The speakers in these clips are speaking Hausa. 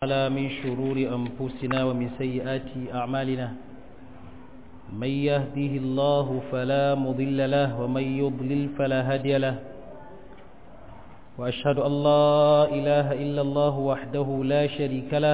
تعالى من شرور أنفسنا ومن سيئات أعمالنا من يهده الله فلا مضل له ومن يضلل فلا هادي له وأشهد أن لا إله إلا الله وحده لا شريك له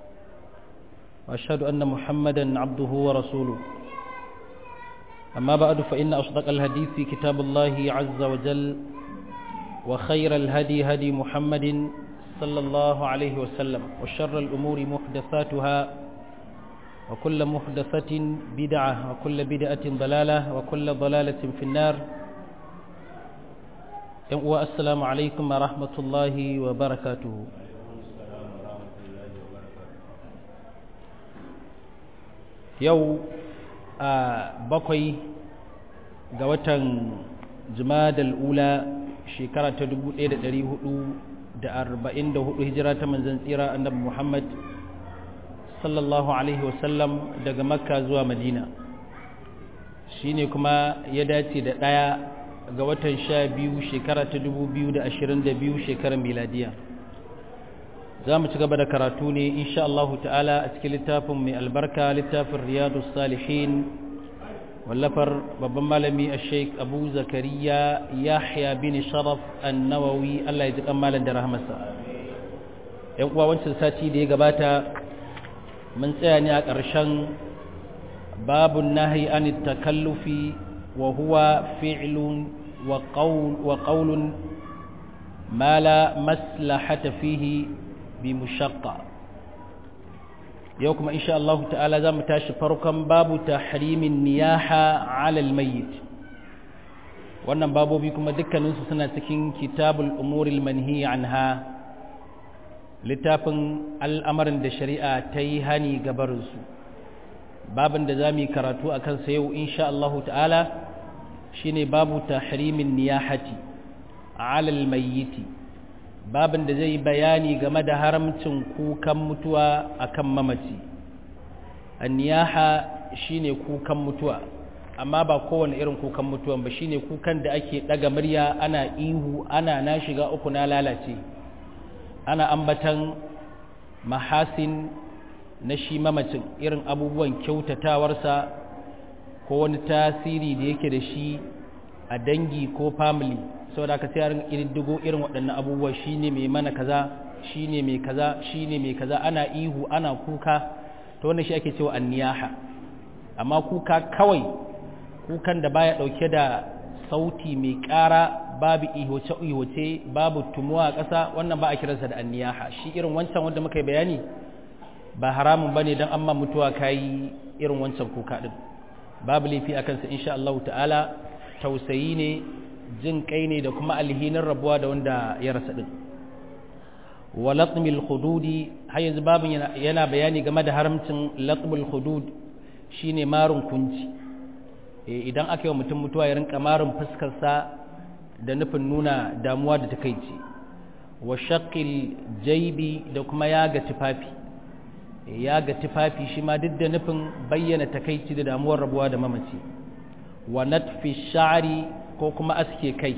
وأشهد أن محمدا عبده ورسوله أما بعد فإن أصدق الحديث في كتاب الله عز وجل وخير الهدي هدي محمد صلى الله عليه وسلم وشر الأمور محدثاتها وكل محدثة بدعة وكل بدعة ضلالة وكل ضلالة في النار والسلام عليكم ورحمة الله وبركاته yau a bakwai ga watan jimadal ula shekara ta 1400 da arba'in da hudu hijira ta manzan tsira annabi Muhammad sallallahu Alaihi wasallam daga makka zuwa madina shi ne kuma ya dace da ɗaya ga watan sha biyu shekara ta dubu biyu da ashirin da biyu shekarar miladiya za mu ci gaba da karatu ne insha Allah ta'ala a cikin littafin mai albarka littafin riyadu salihin wallafar babban malami a sheik abu zakariya yahya bin sharaf annawawi allah ya ji kan malam da rahamarsa yan uwa wancan sati da ya gabata mun tsaya ne a ƙarshen babun nahi an takallufi wa huwa fi'lun wa qawlun ma la maslahata fihi bi mushaqqa yau kuma insha Allah ta'ala za mu tashi farkon babu tahrimin niyaha alal mayyit wannan babobi kuma dukkaninsu suna cikin kitabul umuril manhi anha littafin al'amarin da shari'a ta yi hani gabarinsu babin da za mu yi karatu a kansa yau insha Allah ta'ala shine babu tahrimin niyahati alal mayyiti babin da zai bayani game da haramcin kukan mutuwa akan mamaci anniyaha shine kukan mutuwa amma ba kowane irin kukan mutuwan ba shine kukan da ake daga murya ana ihu ana na shiga uku na lalace ana ambatan mahasin na shi mamacin irin abubuwan kyautatawarsa ko wani tasiri da yake da shi a dangi ko family saboda aka sai yarin ƙididdigo irin waɗannan abubuwa shine mai mana kaza shine mai kaza shine mai kaza ana ihu ana kuka to wannan shi ake cewa anniyaha amma kuka kawai kukan da baya ɗauke da sauti mai ƙara babu ihoce ihoce babu tumuwa a ƙasa wannan ba a kiransa da anniyaha shi irin wancan wanda muka yi bayani ba haramun bane dan amma mutuwa kayi irin wancan kuka din babu laifi akan sa insha Allah ta'ala tausayi ne jin kai ne da kuma alhinin rabuwa da wanda ya rasa din wa latmil hududi har yanzu babin yana bayani game da haramcin latmul hudud shine marun kunci idan aka yi wa mutum mutuwa ya rinka marun fuskarsa da nufin nuna damuwa da takaici wa shaqil jaibi da kuma yaga tufafi yaga tufafi shi ma duk da nufin bayyana takaici da damuwar rabuwa da mamaci wa natfi sha'ri ko kuma aske kai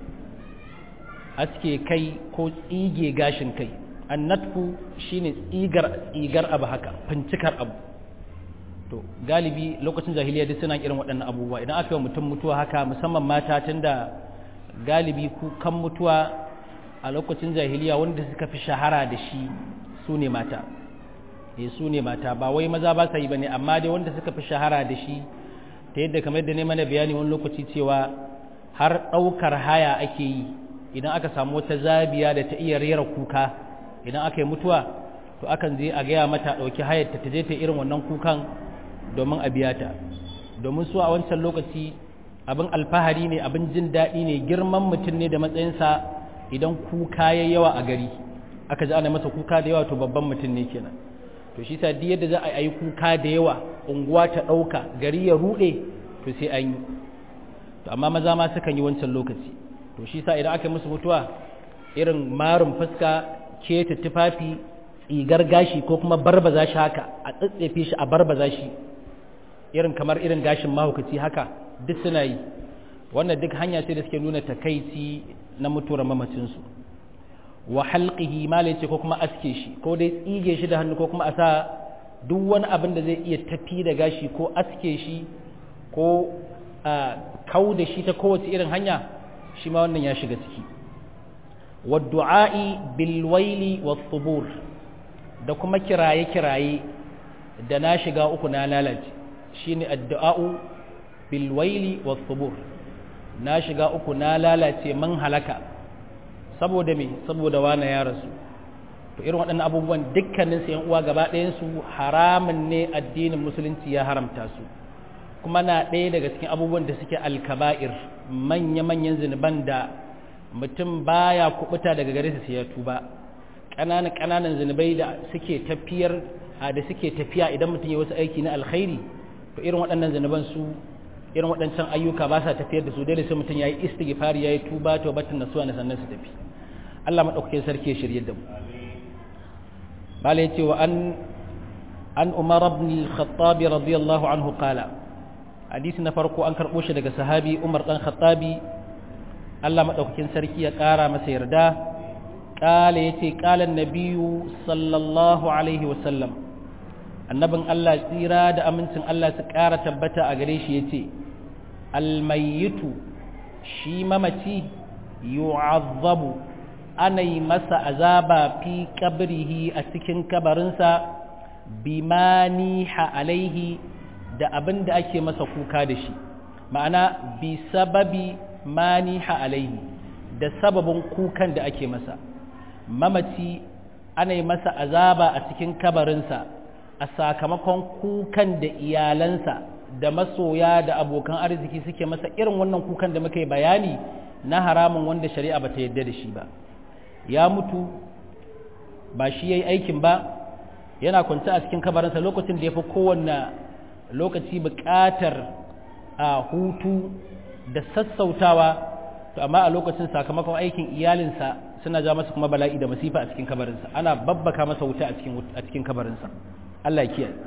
aske kai ko tsige gashin kai annatfu shine tsigar tsigar abu haka fincikar abu to galibi lokacin jahiliya duk suna irin waɗannan abubuwa idan aka yi mutum mutuwa haka musamman mata tunda galibi kukan mutuwa a lokacin jahiliya wanda suka fi shahara da shi su ne mata eh su ne mata ba wai maza ba sa yi bane amma dai wanda suka fi shahara da shi ta yadda kamar yadda ne mana bayani wani lokaci cewa har ɗaukar haya ake yi idan aka samu wata zabiya da ta iya rera kuka idan aka yi mutuwa to akan je a gaya mata ɗauki hayar ta je ta irin wannan kukan domin a biya ta domin su a wancan lokaci abin alfahari ne abin jin daɗi ne girman mutum ne da matsayinsa idan kuka ya yawa a gari aka ji ana masa kuka da yawa to babban mutum ne kenan to shi sa yadda za a yi kuka da yawa unguwa ta ɗauka gari ya ruɗe to sai an yi to amma maza ma sukan yi wancan lokaci to shi sa idan aka yi musu mutuwa irin marin fuska keta tufafi tsigar gashi ko kuma barbaza shi haka a tsatsefe shi a barbaza shi irin kamar irin gashin mahaukaci haka duk suna yi wannan duk hanya ce da suke nuna takaici na mutuwar mamacinsu wa halqihi malai ce ko kuma aske shi ko dai tsige shi da hannu ko kuma a sa duk wani abin da zai iya tafi da gashi ko aske shi ko kau da shi ta kowace irin hanya shi ma wannan ya shiga ciki wa du'a'i bil waili was subur da kuma kiraye kiraye da na shiga uku na lalace shine addu'a'u bil waili was subur na shiga uku na lalace man halaka saboda me saboda wani ya rasu to irin waɗannan abubuwan dukkanin su uwa gaba ɗayan su haramun ne addinin musulunci ya haramta su kuma na ɗaya daga cikin abubuwan da suke alkaba'ir manya-manyan zunuban da mutum baya kubuta daga gare su sai ya tuba ƙananan ƙananan zunubai da suke tafiyar da suke tafiya idan mutum ya wasu aiki na alkhairi to irin waɗannan zunuban su irin waɗancan ayyuka ba sa tafiyar da su dole sai mutum ya yi istighfari ya yi tuba tawbatan nasuwa na sannan su tafi Allah madaukakin sarki ya shirye da mu bala yace wa an an Umar ibn al-Khattab radiyallahu anhu qala hadisi na farko an karbo shi daga sahabi Umar dan Khattabi Allah madaukakin sarki ya kara masa yarda qala yace qala an-nabiyyu sallallahu alaihi wa sallam annabin Allah tsira da amincin Allah su kara tabbata a gare shi yace al-mayyitu shi mamaci yu'azzabu ana yi masa azaba fi kabrihi a cikin kabarinsa bimaniha alaihi da abin da ake masa kuka da shi ma'ana bi sababi maniha alaihi da sababin kukan da ake masa mamaci ana yi masa azaba a cikin kabarinsa a sakamakon kukan da iyalansa da masoya da abokan arziki suke masa irin wannan kukan da muka yi bayani na haramun wanda shari'a ba ta yadda da shi ba ya mutu ba shi ya yi aikin ba yana kwanci a cikin kabarinsa lokacin da ya fi kowanne lokaci buƙatar a hutu da sassautawa to amma a lokacin sakamakon aikin iyalinsa suna ja masa kuma bala'i da masifa a cikin kabarinsa ana babbaka masa wuta a cikin kabarinsa Allah ya kiyaye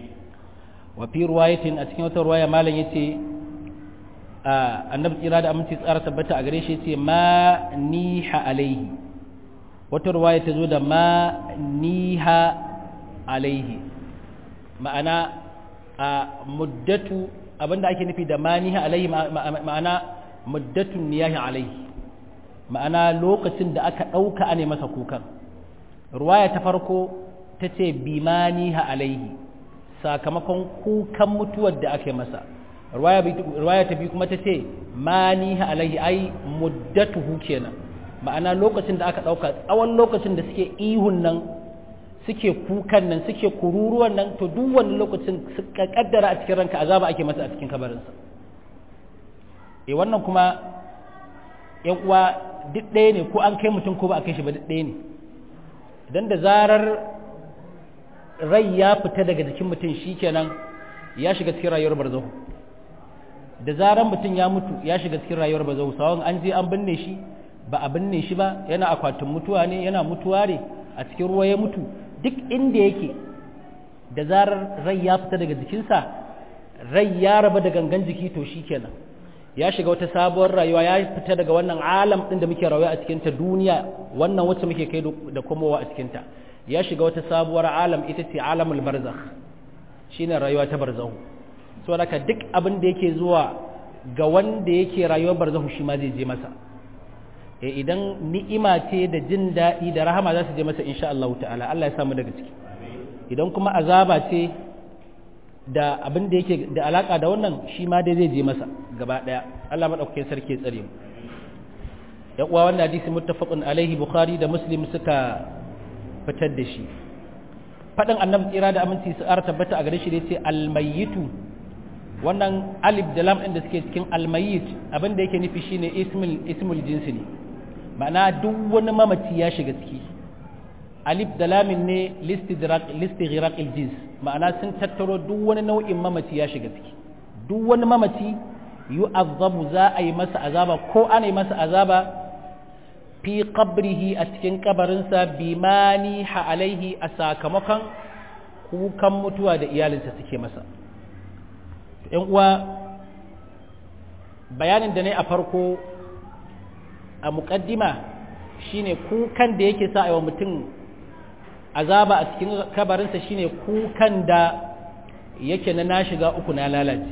wa fi ruwayatin a cikin wata ruwaya malam yace annabi tsira da aminci tsara tabbata a gare shi yace ma niha alaihi wata ruwaya ta zo da ma niha alaihi ma'ana a muddatu abinda ake nufi da ma niha alaihi ma'ana muddatun niyahi alaihi ma'ana lokacin da aka ɗauka ane masa kukan ruwaya ta farko ta ce bi ma niha alaihi sakamakon kukan mutuwar da ake masa ruwaya ta biyu kuma ta ce ma niha alaihi ai muddatuhu kenan ma'ana lokacin da aka ɗauka tsawon lokacin da suke ihun nan suke kukan nan suke kururuwan nan to duk wani lokacin suka kaddara a cikin ranka azaba ake masa a cikin kabarinsa e wannan kuma yan uwa duk ɗaya ne ko an kai mutum ko ba a kai shi ba duk ɗaya ne idan da zarar rai ya fita daga jikin mutum shikenan ya shiga cikin rayuwar barzahu da zarar mutum ya mutu ya shiga cikin rayuwar barzahu sawan an je an binne shi ba a binne shi ba yana akwatin mutuwa ne yana mutuwa ne a cikin ruwa ya mutu duk inda yake da zarar rai ya fita daga jikinsa rai ya raba da gangan jiki to shi kenan ya shiga wata sabuwar rayuwa ya fita daga wannan alam ɗin da muke rayuwa a cikinta duniya wannan wacce muke kai da komowa a cikinta ya shiga wata sabuwar alam ita ce alamul barzakh shine rayuwa ta barzahu saboda haka duk abin da yake zuwa ga wanda yake rayuwar barzahu shi ma zai je masa e idan ni'ima ce da jin daɗi da rahama za su je masa insha Allah ta'ala Allah ya samu daga ciki idan kuma azaba ce da abin da yake da alaka da wannan shi ma dai zai je masa gaba ɗaya Allah madaukakin sarki ya tsare mu ya uwa wannan hadisi muttafaqun alaihi bukhari da muslim suka fitar da shi faɗin annabi tsira da aminci su ara tabbata a gare shi da yace almayyitu wannan alif da lam ɗin da suke cikin almayyit abin da yake nufi shine ismul ismul jinsi ne ma'ana duk wani mamaci ya shiga ciki alif da lamin ne listighraq jins ma'ana sun tattaro duk wani nau'in mamaci ya shiga ciki duk wani mamaci yu'azzabu za a yi masa azaba ko ana yi masa azaba fi qabrihi a cikin kabarinsa bimani ha alaihi a sakamakon kukan mutuwa da iyalinsa suke masa ‘yan uwa bayanin da ne a farko a muƙaddima shine kukan da yake sa wa mutum azaba a cikin kabarinsa shine kukan da yake na na shiga uku na lalace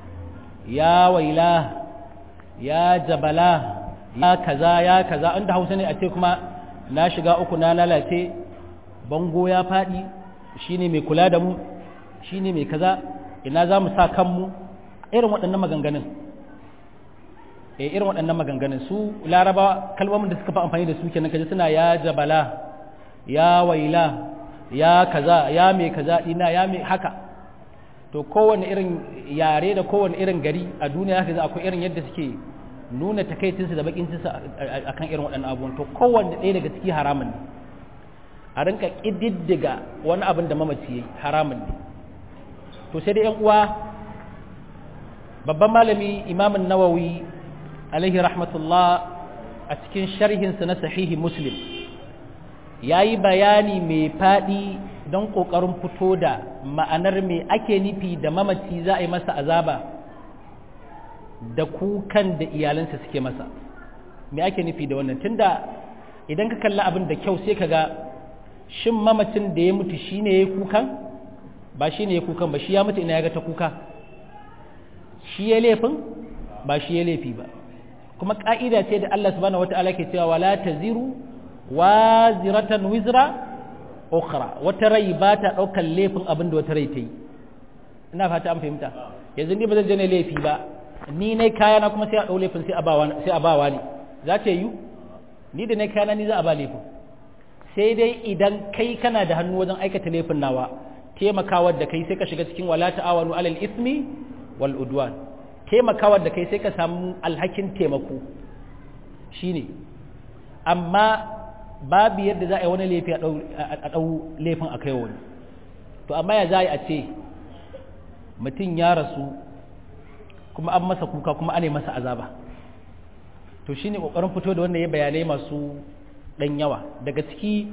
ya waila ya jabala ya kaza ya kaza inda hausa ne a ce kuma na shiga uku na lalace bango ya faɗi shine mai kula da mu shine mai kaza ina za mu sa kanmu irin waɗannan maganganun eh irin waɗannan maganganun su laraba kalmomin da suka fi amfani da su kenan kaje suna ya jabala ya waila ya kaza ya mai kaza ina ya mai haka to kowane irin yare da kowane irin gari a duniya haka akwai irin yadda suke nuna takaicinsu da bakincinsu akan irin waɗannan abubuwan to kowanne ɗaya daga ciki haramun ne a rinka ƙididdiga wani abin da mamaci yayi haramun ne to sai da yan uwa babban malami imamun nawawi alaihi rahmatullah a cikin sharhinsa na sahihi muslim ya yi bayani mai faɗi don ƙoƙarin fito da ma'anar mai ake nufi da mamaci za a yi masa azaba da kukan da iyalansa suke masa mai ake nufi da wannan tunda idan ka kalli abin da kyau sai ka ga shin mamacin da ya mutu shi ne ya yi kukan ba shi ne ya kukan ba shi ya mutu ina ya ga ta kuka shi ya laifin ba shi ya laifi ba kuma ƙa'ida ce da Allah subhanahu wata'ala ke cewa wala taziru waziratan wizra ukhra wata rai ba ta ɗaukar laifin abin da wata rai ta yi ina fata an fahimta yanzu ni ba zan je ne laifi ba ni ne kaya na kuma sai a ɗau laifin sai a bawa sai a bawa ne za ta yi ni da ne kaya ni za a ba laifin sai dai idan kai kana da hannu wajen aikata laifin nawa taimakawar da kai sai ka shiga cikin wala ta'awanu alal ismi wal udwan taimakawar da kai sai ka samu alhakin taimako shine amma babu yadda za a yi wani laifi a ɗau laifin a kai wani to amma ya za a ce mutum ya rasu kuma an masa kuka kuma ana masa azaba to shine ƙoƙarin fito da wannan ya bayanai masu ɗan yawa daga ciki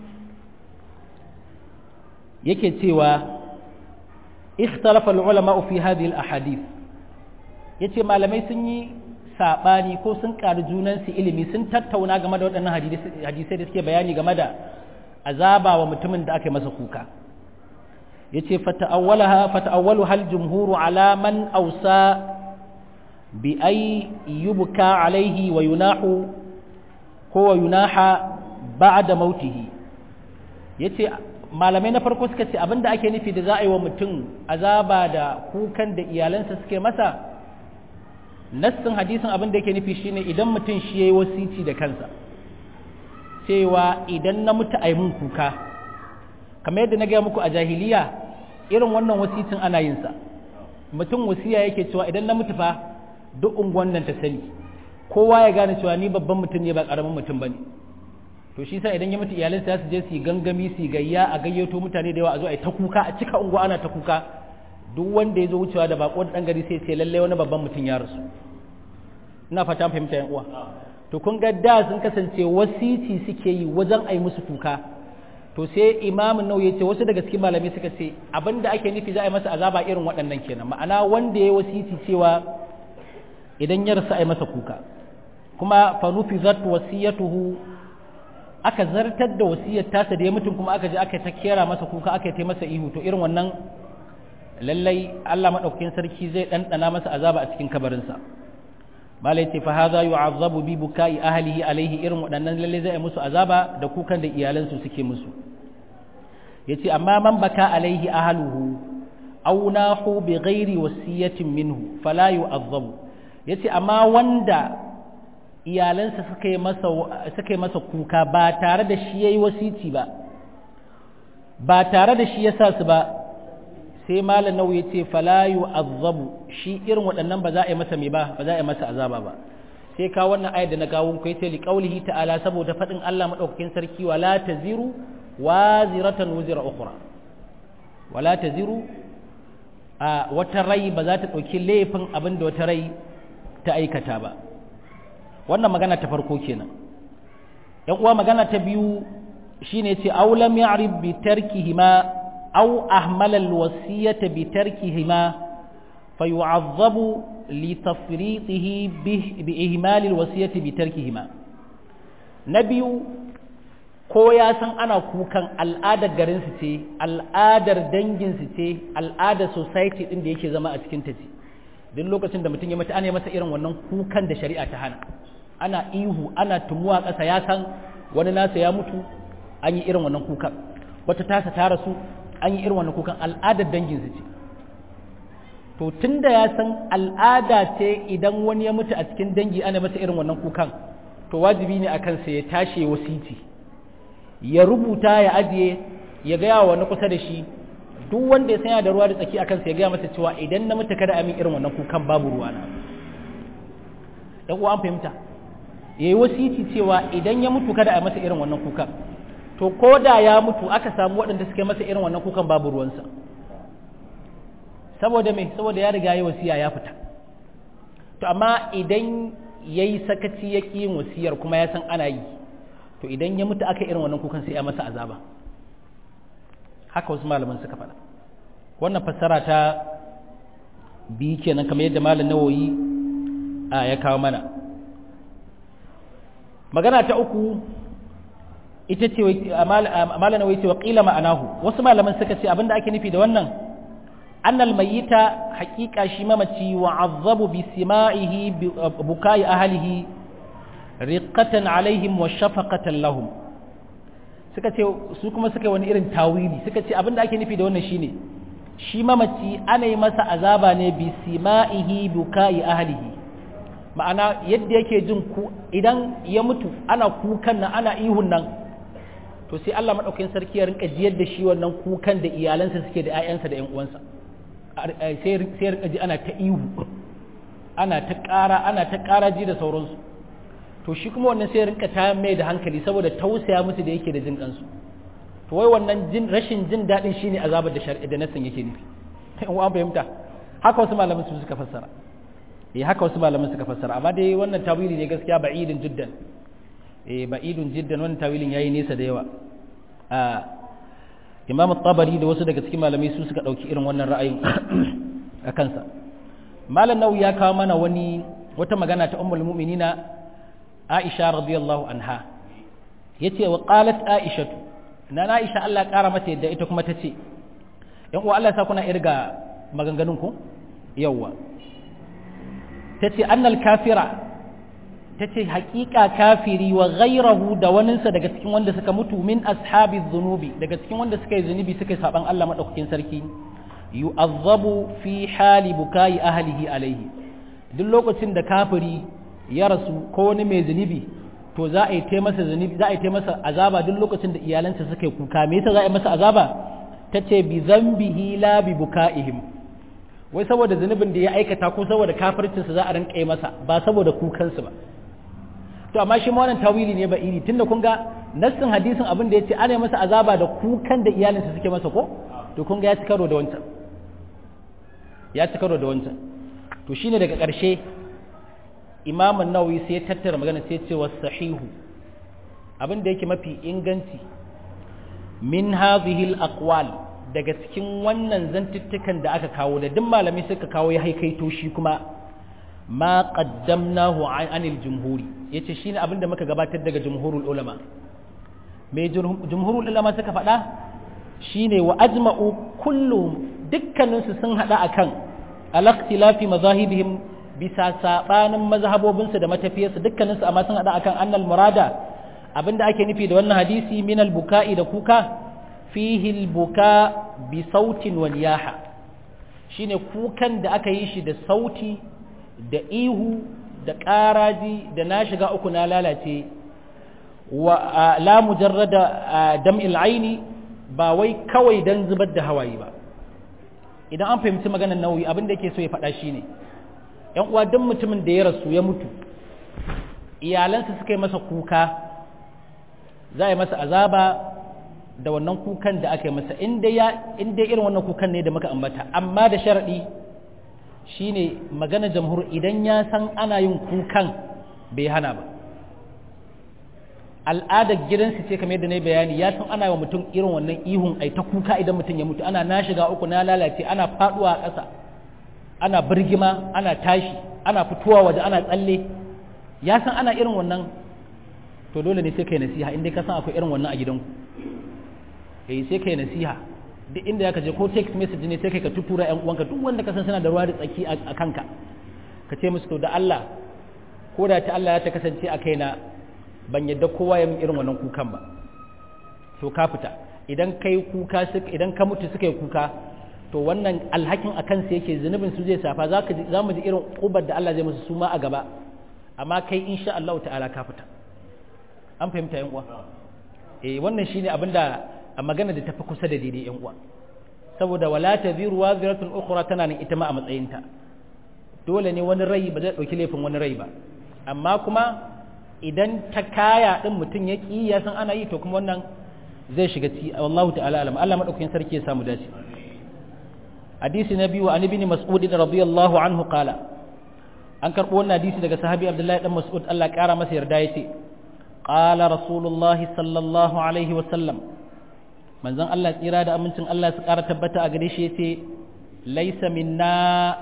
yake cewa ikhtalafa al-ulama fi hadhihi al-ahadith yace malamai sun yi sabani ko sun ƙari junan su ilimi sun tattauna game da waɗannan hadisai da suke bayani game da azaba wa mutumin da aka yi masa kuka yace fata'awwalaha fata'awwalu hal jumhuru ala man awsa bi ay yubka alayhi wa yunahu ko wa yunaha ba'da mautihi yace malamai na farko suka ce abinda ake nufi da za a yi wa mutum azaba da kukan da iyalansa suke masa nassin hadisin abinda yake nufi shine idan mutum shi yayi wasici da kansa cewa idan na mutu ai mun kuka kamar yadda na gaya muku a jahiliya irin wannan wasicin ana yin sa mutum wasiya yake cewa idan na mutu fa duk unguwan nan ta sani kowa ya gane cewa ni babban mutum ne ba karamin mutum bane to shi sa idan ya mutu iyalinsa su je su gangami su gayya a gayyato mutane da yawa a zo a yi ta kuka a cika unguwa ana ta kuka duk wanda ya zo wucewa da bako da dan gari sai sai lalle wani babban mutum ya rasu ina fata fahimta yan uwa to kun ga da sun kasance wasici suke yi wajen ai musu kuka to sai imamin nau ya ce wasu daga cikin malamai suka ce abinda ake nufi za a yi masa azaba irin waɗannan kenan ma'ana wanda ya wasici cewa idan ya rasu a yi masa kuka kuma fa nufizat wasiyatuhu aka zartar da wasiyar tasa da ya mutum kuma aka je aka ta kera masa kuka aka yi masa ihu to irin wannan lallai Allah madaukakin sarki zai ɗanɗana masa azaba a cikin kabarinsa malai ce fa hadha yu'azzabu bi bukai ahlihi alaihi irin waɗannan lallai zai musu azaba da kukan da iyalansu suke musu yace amma man baka alaihi ahluhu aw nahu bi ghairi wasiyatin minhu fala yu'azzabu yace amma wanda iyalansa suka yi masa suka yi masa kuka ba tare da shi yayi wasici ba ba tare da shi ya sa su ba sai malam nau ya ce fala yu'azzabu shi irin waɗannan ba za a yi masa me ba ba za a yi masa azaba ba sai ka wannan ayat da na kawo ku yace li qaulihi ta'ala saboda fadin Allah madaukakin sarki wala taziru waziratan wuzira ukhra wala taziru a wata rai ba za ta dauki laifin abin da wata rai ta aikata ba wannan magana ta farko kenan yan uwa magana ta biyu shine ce aw lam ya'rif bi tarkihima aw ahmala alwasiyata bi tarkihima fayu'azzabu li tafriitihi bi ihmal alwasiyati bi tarkihima na biyu ko ya san ana kukan al'adar garinsu ce al'adar danginsu ce al'adar society ɗin da yake zama a cikin ta ce duk lokacin da mutum ya mutu ana masa irin wannan kukan da shari'a ta hana ana ihu ana tumuwa ƙasa ya san wani nasa ya mutu an yi irin wannan kukan wata tasa ta rasu an yi irin wannan kukan al'adar danginsu ce to tun da ya san al'ada ce idan wani ya mutu a cikin dangi ana masa irin wannan kukan to wajibi ne a kansa ya tashi wasiti ya rubuta ya ajiye ya gaya wa wani kusa da shi duk wanda ya sanya da ruwa da tsaki a kansa ya gaya masa cewa idan na mutu kada amin irin wannan kukan babu ruwa na ɗan uwa an fahimta ya yi wasiti cewa idan ya mutu kada a masa irin wannan kukan to ko da ya mutu aka samu waɗanda suka masa irin wannan kukan babu ruwansa saboda me saboda ya riga ya wasiya ya fita to amma idan ya yi sakaci ya ƙi yin wasiyar kuma ya san ana yi to idan ya mutu aka irin wannan kukan sai ya masa azaba haka wasu malaman suka faɗa wannan fassara ta biyu kenan kamar yadda malam nawoyi a ya kawo mana magana ta uku ita ce malam nawoyi ce wa ƙila ma'anahu wasu malaman suka ce abinda ake nufi da wannan annal mayyita haƙiƙa shi mamaci wa azzabu bi sima'ihi bukai ahlihi riqatan alaihim wa shafaqatan lahum suka ce su kuma suka wani irin tawili suka ce abinda ake nufi da wannan shine shi mamaci ana yi masa azaba ne bi sima'ihi bukai ahlihi ma'ana yadda yake jin ku idan ya mutu ana kukan nan ana ihun nan to sai Allah madaukakin sarki ya rinka jiyar da shi wannan kukan da iyalansa suke da 'ya'yansa da 'yan uwansa sai rinka ji ana ta ihu ana ta ƙara ana ta ƙara ji da sauransu to shi kuma wannan sai rinka ta mai da hankali saboda tausaya musu da yake da jin kansu to wai wannan jin rashin jin daɗin shine azabar da shar'i da nasin yake nufi in an fahimta haka wasu malaman su suka fassara eh haka wasu malaman suka fassara amma dai wannan tawili ne gaskiya ba'idin jiddan eh ba'idun jiddan wannan tawilin yayi nesa da yawa a imam tabari da wasu daga cikin malamai su suka ɗauki irin wannan ra'ayin a kansa malam nau ya kawo mana wani wata magana ta ummul mu'minina aisha radiyallahu anha yace wa qalat aishatu na aisha Allah ƙara mata yadda ita kuma tace yan uwa Allah ya sa kuna irga maganganun ku yawa tace annal kafira tace haƙiƙa kafiri wa ghairahu da waninsa daga cikin wanda suka mutu min ashabi dhunubi daga cikin wanda suka yi zunubi suka yi saban Allah madaukakin sarki yu'azzabu fi hali bukai ahlihi alaihi duk lokacin da kafiri ya rasu ko wani mai zunubi to za a yi ta masa zunubi za a yi ta masa azaba duk lokacin da iyalansa suka yi kuka me yasa za a yi masa azaba tace bi zambihi la bi bukaihim wai saboda zunubin da ya aikata ko saboda kafircinsa za a rinka yi masa ba saboda kukansu ba to amma shi ma wannan tawili ne ba iri tunda kun ga nassin hadisin abin da yace ana masa azaba da kukan da iyalinsa suke masa ko to kun ga ya ci karo da wancan ya ci karo da wancan to shine daga ƙarshe imam an-nawawi sai ya tattara magana sai ya ce was sahihu abin da yake mafi inganci min hadhihi al-aqwal daga cikin wannan zantuttukan da aka kawo da duk malami suka kawo ya haikaito shi kuma ma qaddamnahu anil jumhuri yace shine abin da muka gabatar daga jumhurul ulama me jumhurul ulama suka faɗa shine wa ajma'u kulluhum dukkaninsu sun hada akan al-ikhtilafi mazahibihim bisa sabanin mazhabobinsu da matafiyarsu dukkaninsu amma sun hada akan annal murada abinda ake nufi da wannan hadisi min al-buka'i da kuka fihi al-buka bi sautin wal yaha shine kukan da aka yi shi da sauti da ihu da ƙaraji da na shiga uku na lalace wa la mujarrada dam'il aini ba wai kawai dan zubar da hawaye ba idan an fahimci maganar nauyi abin da yake so ya faɗa shine yan uwa duk mutumin da ya rasu ya mutu iyalansa suka yi masa kuka za a yi masa azaba da wannan kukan da aka yi masa in dai irin wannan kukan ne da muka ambata amma da sharaɗi shine magana jamhur idan ya san ana yin kukan bai hana ba al'adar gidansu ce kamar yadda na bayani ya san ana wa mutum irin wannan ihun ai ta kuka idan mutum ya mutu ana na shiga uku na lalace ana faduwa a ƙasa ana birgima ana tashi ana fitowa waje ana tsalle ya san ana irin wannan to dole ne sai kai nasiha inda ka san akwai irin wannan a gidanku eh sai kai nasiha duk inda ya je ko text message ne sai kai ka tutura ƴan uwanka duk wanda ka san suna da ruwa da tsaki a kanka ka ce musu to da Allah ko da ta Allah ya ta kasance a kaina ban yadda kowa ya min irin wannan kukan ba to ka fita idan kai kuka idan ka mutu suka yi kuka to wannan alhakin akan su yake zunubin su zai safa zaka za mu ji irin kubar da Allah zai musu su ma a gaba amma kai insha Allah ta'ala ka fita an fahimta yan uwa eh wannan shine abinda a magana da tafi kusa da daidai yan uwa saboda wala taziru waziratun ukhra tana nan ita ma a matsayinta dole ne wani rai ba zai dauki laifin wani rai ba amma kuma idan ta kaya din mutum ya ki ya san ana yi to kuma wannan zai shiga ci wallahu ta'ala alam Allah madaukakin sarki ya samu dace hadisi na biyu an ibn mas'ud radiyallahu anhu qala an karbo wannan hadisi daga sahabi abdullahi dan mas'ud Allah ya kara masa yarda yace qala rasulullah sallallahu alaihi wa sallam manzon Allah tsira da amincin Allah su kara tabbata a gare shi yace laysa minna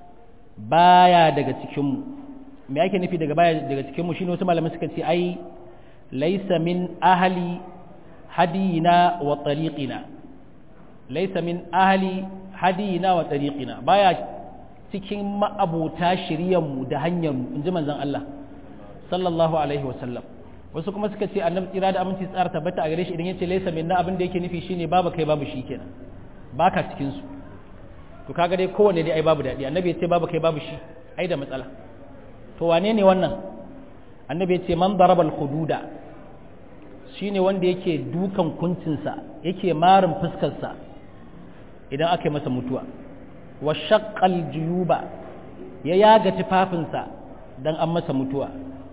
baya daga cikin mu me yake nufi daga baya daga cikin mu shine wasu malamai suka ce ai laysa min ahli hadina wa tariqina laysa min ahli hadina wa tariqina baya cikin ma'abuta shiryanmu da hanyarmu in ji manzon Allah sallallahu alaihi wasallam wasu kuma suka ce annabi tsira da aminci tsara tabbata a gare shi idan yace laysa minna abin da yake nufi shine babu kai babu shi kenan baka cikin su to kaga dai kowanne dai ai babu dadi annabi yace babu kai babu shi ai da matsala to wane ne wannan annabi yace man daraba al hududa shine wanda yake dukan kuncinsa yake marin fuskarsa idan aka yi masa mutuwa wa shaqqal juyuba ya yaga tufafinsa dan an masa mutuwa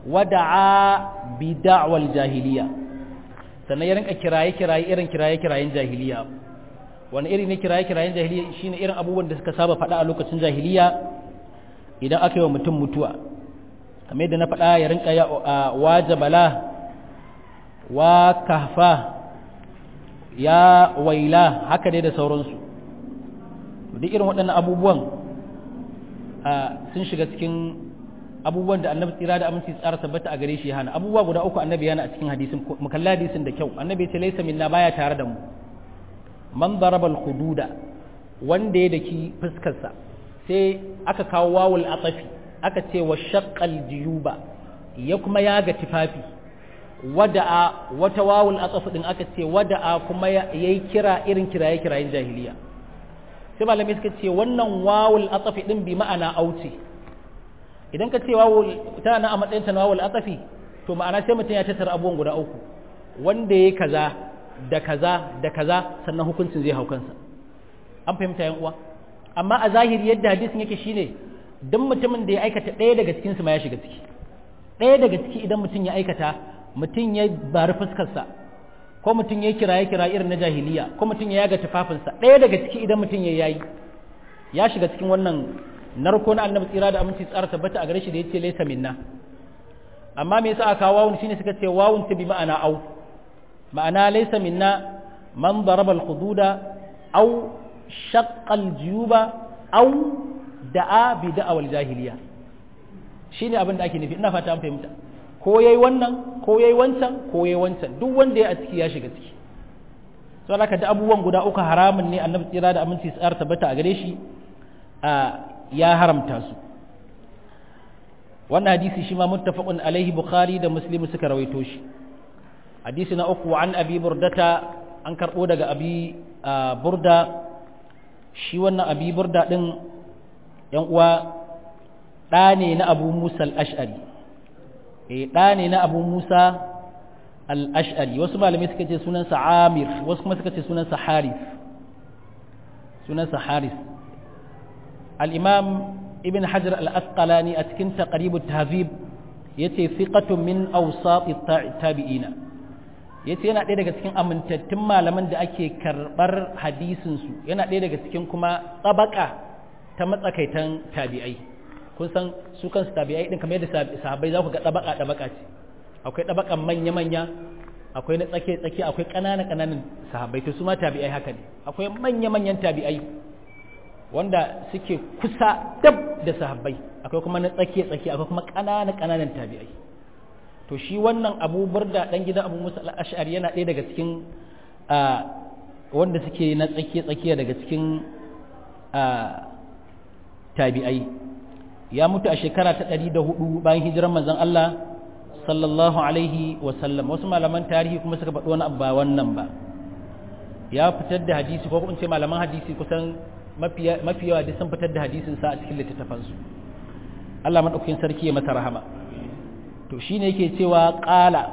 wada'a bi da'wal jahiliya sannan ya rinka kiraye kiraye irin kiraye kirayen jahiliya wani iri ne kiraye kirayen jahiliya shine irin abubuwan da suka saba faɗa a lokacin jahiliya idan aka yi wa mutum mutuwa kamar yadda na faɗa ya rinka ya wajabala wa kahfa ya waila haka dai da sauransu duk irin waɗannan abubuwan sun shiga cikin abubuwan da annabi tsira da aminci tsara tabbata a gare shi ya hana abubuwa guda uku annabi yana a cikin hadisin mu kalla hadisin da kyau annabi ce laysa minna baya tare da mu man daraba al hududa wanda ya daki fuskar sa sai aka kawo wawul atafi aka ce wa shaqqal jiyuba ya kuma yaga tifafi wada'a wata wawul atafi din aka ce wada'a kuma yayi kira irin kiraye kirayen jahiliya sai malamai suka ce wannan wawul atafi din bi ma'ana auce idan ka ce wawul tana a matsayin ta wawul atafi to ma'ana sai mutum ya tattara abubuwan guda uku wanda yayi kaza da kaza da kaza sannan hukuncin zai hau kansa an fahimta yan uwa amma a zahiri yadda hadisin yake shine duk mutumin da ya aikata ɗaya daga cikin su ma ya shiga ciki ɗaya daga ciki idan mutum ya aikata mutum ya bari fuskarsa ko mutum ya kiraye kira irin na jahiliya ko mutum ya yaga tufafinsa ɗaya daga ciki idan mutum ya yayi ya shiga cikin wannan narko na annabi tsira da aminci tsara tabbata a gare shi da yace laysa minna amma me yasa aka wawun shine suka ce wawun ta bi ma'ana au ma'ana laysa minna man daraba al-hududa aw shaqqa al-juyuba aw da'a bi da'awal jahiliya shine abin da ake nufi ina fata an fahimta ko yayi wannan ko yayi wancan ko yayi wancan duk wanda ya a ciki ya shiga ciki so haka da abubuwan guda uku haramun ne annabi tsira da aminci tsara tabbata a gare shi ya haramta su wannan hadisi shi ma muttafaqun alaihi bukhari da muslim suka rawaito shi hadisi na uku an abi burdata an karbo daga abi burda shi wannan abi burda din yan uwa ɗa ne na abu musa al-ash'ari eh ɗa ne na abu musa al-ash'ari wasu malamai suka ce sunansa amir wasu kuma suka ce sunansa haris sunansa haris al-imam ibn hajar al-asqalani a cikin taqrib at-tahzib yace thiqatun min awsat at-tabi'ina yace yana ɗaya daga cikin amintattun malaman da ake karɓar hadisin su yana ɗaya daga cikin kuma tsabaka ta matsakaitan tabi'ai kun san su kansu tabi'ai din kamar yadda sahabbai za ku ga tsabaka tsabaka ce akwai tsabakan manya manya akwai na tsake tsake akwai ƙananan ƙananan sahabbai to su ma tabi'ai haka ne akwai manya manyan tabi'ai wanda suke kusa dab da sahabbai akwai kuma na tsake tsake akwai kuma ƙananan ƙananan tabi'ai to to shi wannan abu burda dan gidan abu musa al-ash'ari yana ɗaya daga cikin wanda suke na tsakiya tsakiya daga cikin tabi'ai ya mutu a shekara ta 104 bayan hijiran manzon Allah sallallahu alaihi wa sallam wasu malaman tarihi kuma suka faɗi wani abu ba wannan ba ya fitar da hadisi ko kuma ce malaman hadisi kusan mafi yawa duk sun fitar da hadisin sa a cikin littattafansu Allah madaukakin sarki ya masa rahama to shine yake cewa qala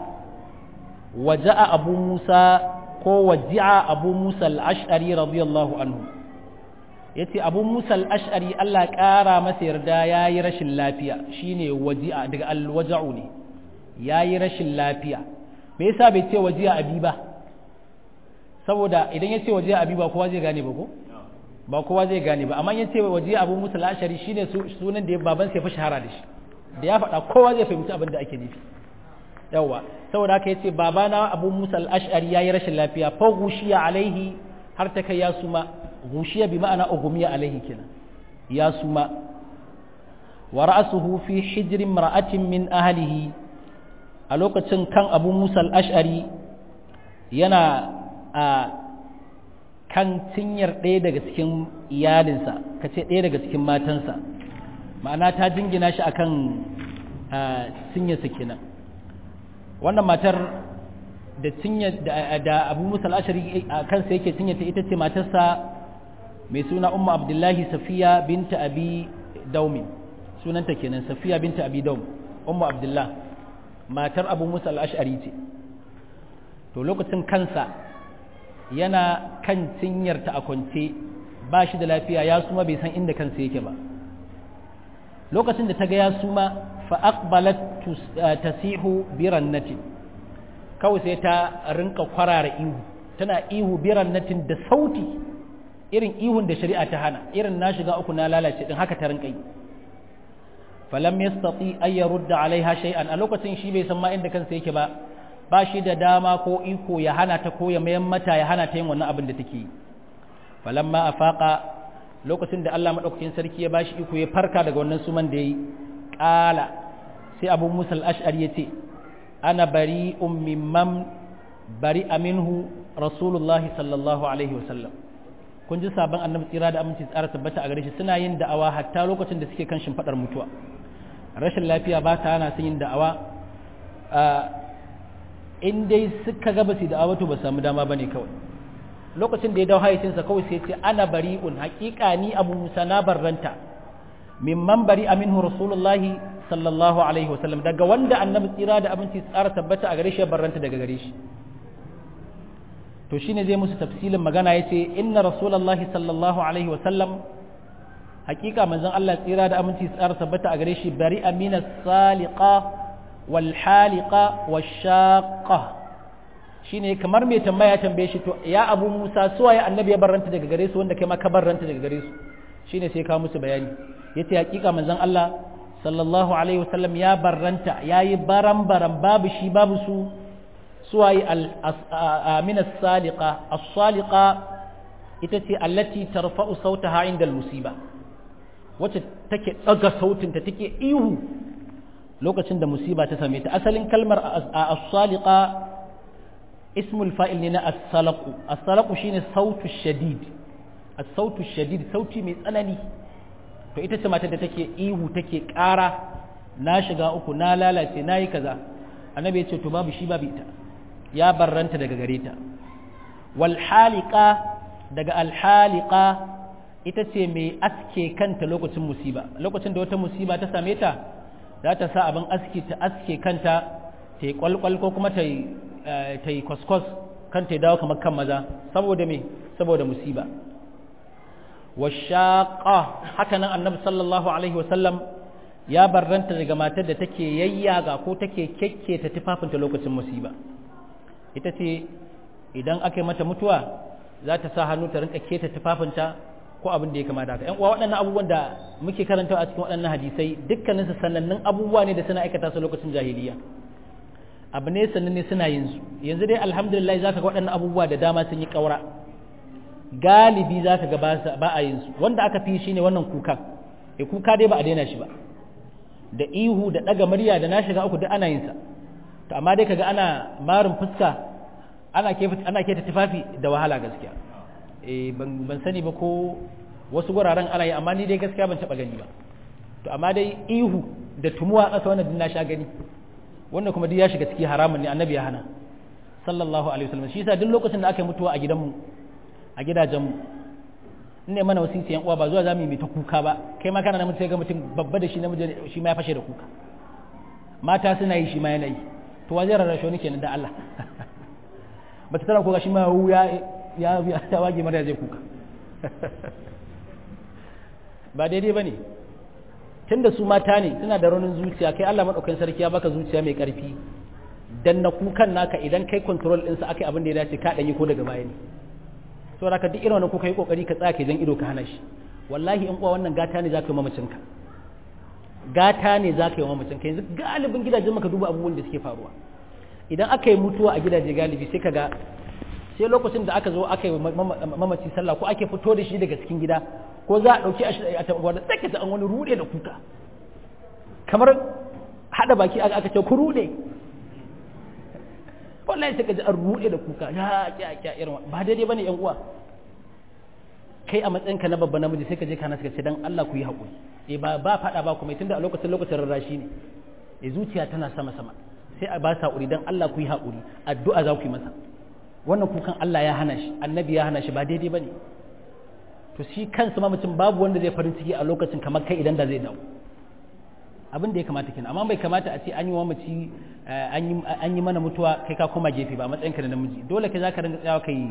waja'a abu musa ko waji'a abu musa al-ash'ari radiyallahu anhu yace abu musa al-ash'ari Allah ƙara masa yarda yayi rashin lafiya shine waji'a daga al-waja'u ne yayi rashin lafiya me yasa bai ce waji'a abi ba saboda idan yace waji'a abi ba kowa zai gane ba ko ba kowa zai gane ba amma yace waji'a abu musa al-ash'ari shine sunan da baban sai fa shahara da shi da ya faɗa kowa zai fahimci abin da ake nufi yawa saboda haka yace babana abu musa al-ash'ari yayi rashin lafiya fa gushiya alaihi har ta kai ya suma gushiya bi ma'ana ugumiya alaihi kenan ya suma wa ra'suhu fi hijri imra'atin min ahlihi a lokacin kan abu musa al-ash'ari yana a kan cinyar ɗaya daga cikin iyalinsa kace ɗaya daga cikin matansa ma'ana ta jingina shi akan cinyarsa kenan wannan matar da cinya da abu musa al'ashari a kansa yake cinyata ita ce matarsa mai suna umma abdullahi safiya binta abi daumin sunanta kenan safiya binta abi daum umma abdullah matar abu musa al'ashari ce to lokacin kansa yana kan cinyarta a kwance ba shi da lafiya ya suma bai san inda kansa yake ba lokacin da ta ga ya suma fa aqbalat tasihu birannatin kawai sai ta rinka kwarara ihu tana ihu birannatin da sauti irin ihun da shari'a ta hana irin na shiga uku na lalace din haka ta rinka yi falam yastati ay yurda alaiha shay'an a lokacin shi bai san ma inda kansa yake ba ba shi da dama ko iko ya hana ta ko ya mayan mata ya hana ta yin wannan abin da take yi falamma afaqa lokacin da Allah madaukakin sarki ya bashi iko ya farka daga wannan suman da yayi qala sai Abu Musa al-Ash'ari yace ana bari'un mimman bari'a minhu Rasulullah sallallahu alaihi wasallam kun ji sabon annabi tsira da aminci tsara tabbata a gare shi suna yin da'awa hatta lokacin da suke kan shimfadar mutuwa rashin lafiya ba ta hana su yin da'awa in dai suka ga basu da'awa to ba samu dama bane kawai lokacin da ya dawo hayacinsa kawai sai ce ana bari'un haƙiƙa ni abu musa na barranta mimman bari aminhu rasulullahi sallallahu alaihi wasallam daga wanda annabi tsira da abinci tsara tabbata a gare shi ya barranta daga gare shi to shine zai musu tafsilin magana yace inna rasulullahi sallallahu alaihi wasallam haƙiƙa manzon Allah tsira da aminci tsara tabbata a gare shi bari amina saliqa wal haliqa wash shaqqa shine kamar mai tambaya tambaye shi to ya abu musa suwa ya annabi ya barranta daga gare su wanda kai ma ka barranta daga gare su shine sai ka musu bayani yace hakika manzon Allah sallallahu alaihi wasallam ya barranta yayi baran baran babu shi babu su suwayi amina saliqa as-saliqa ita ce allati tarfa'u sautaha inda al-musiba wacce take daga sautinta take ihu lokacin da musiba ta same ta asalin kalmar as-saliqa ismul fa'il ne na as-salaqu as-salaqu shine sautu shadid as-sautu shadid sauti mai tsanani to ita ce matar da take ihu take ƙara na shiga uku na lalace nayi kaza annabi ya ce to babu shi babu ita ya barranta daga gare ta wal haliqa daga al haliqa ita ce mai aske kanta lokacin musiba lokacin da wata musiba ta same ta za ta sa abin aski ta aske kanta ta yi kwalkwal ko kuma ta yi ta yi kwaskwas kan ta dawo kamar kan maza saboda me saboda musiba washaqa haka nan annabi sallallahu alaihi wasallam ya barranta daga matar da take yayyaga ko take kekketa tufafinta lokacin musiba ita ce idan aka yi mata mutuwa za ta sa hannu ta rinka keta tufafinta ko abin da ya kamata haka ƴan uwa waɗannan abubuwan da muke karantawa a cikin waɗannan hadisai dukkaninsu sanannun abubuwa ne da suna aikata su lokacin jahiliya abu ne sannan ne suna yin su yanzu dai alhamdulillah za ka ga waɗannan abubuwa da dama sun yi ƙaura galibi za ka ga ba a yin su wanda aka fi shi ne wannan kuka e kuka dai ba a daina shi ba da ihu da ɗaga murya da na shiga uku duk ana yin sa to amma dai kaga ana marin fuska ana ke ana ke ta tufafi da wahala gaskiya eh ban ban sani ba ko wasu guraren ana yi amma ni dai gaskiya ban taba gani ba to amma dai ihu da tumuwa a ƙasa wannan din na sha gani wannan kuma duk ya shiga ciki haramun ne annabi ya hana sallallahu alaihi wasallam shi yasa duk lokacin da aka yi mutuwa a gidanmu a gidajenmu in ne mana wasisi yan uwa ba zuwa zamu yi ta kuka ba kai ma kana namiji sai ga mutum babba da shi namiji shi ma ya fashe da kuka mata suna yi shi ma yana yi to wa zai rarrashe ni kenan da Allah ba ta tana kuka shi ma ya ya ya wage mara zai kuka ba daidai bane tunda su mata ne suna da raunin zuciya kai Allah madaukakin sarki ya baka zuciya mai karfi dan na kukan naka idan kai control ɗinsa aka yi abin da ya dace ka ɗanyi ko daga baya ne saboda ka duk irin wannan kuka yi kokari ka tsaya jan ido ka hana shi wallahi in kuwa wannan gata ne za ka yi mamacinka gata ne za ka yi mamacinka yanzu galibin gidajen maka duba abubuwan da suke faruwa idan aka yi mutuwa a gidaje galibi sai ka ga sai lokacin da aka zo aka yi mamaci sallah ko ake fito da shi daga cikin gida ko za a ɗauki a tabbata sai ka ji an wani rude da kuka kamar haɗa baki aka ce ku rude wallahi sai ka ji an rude da kuka ya ya ya irin ba daidai bane yan uwa kai a matsayinka na babba namiji sai ka je kana suka ce dan Allah ku yi haƙuri eh ba ba faɗa ba kuma tunda a lokacin lokacin rarrashi ne eh zuciya tana sama sama sai a ba sa haƙuri dan Allah ku yi haƙuri addu'a za ku yi masa wannan kukan Allah ya hana shi annabi ya hana shi ba daidai bane to shi kansa ma mutum babu wanda zai farin ciki a lokacin kamar kai idan da zai dawo abin da ya kamata kenan amma bai kamata a ce an yi wa mace an yi mana mutuwa kai ka koma gefe ba matsayin ka da namiji dole kai zaka ringa tsayawa kai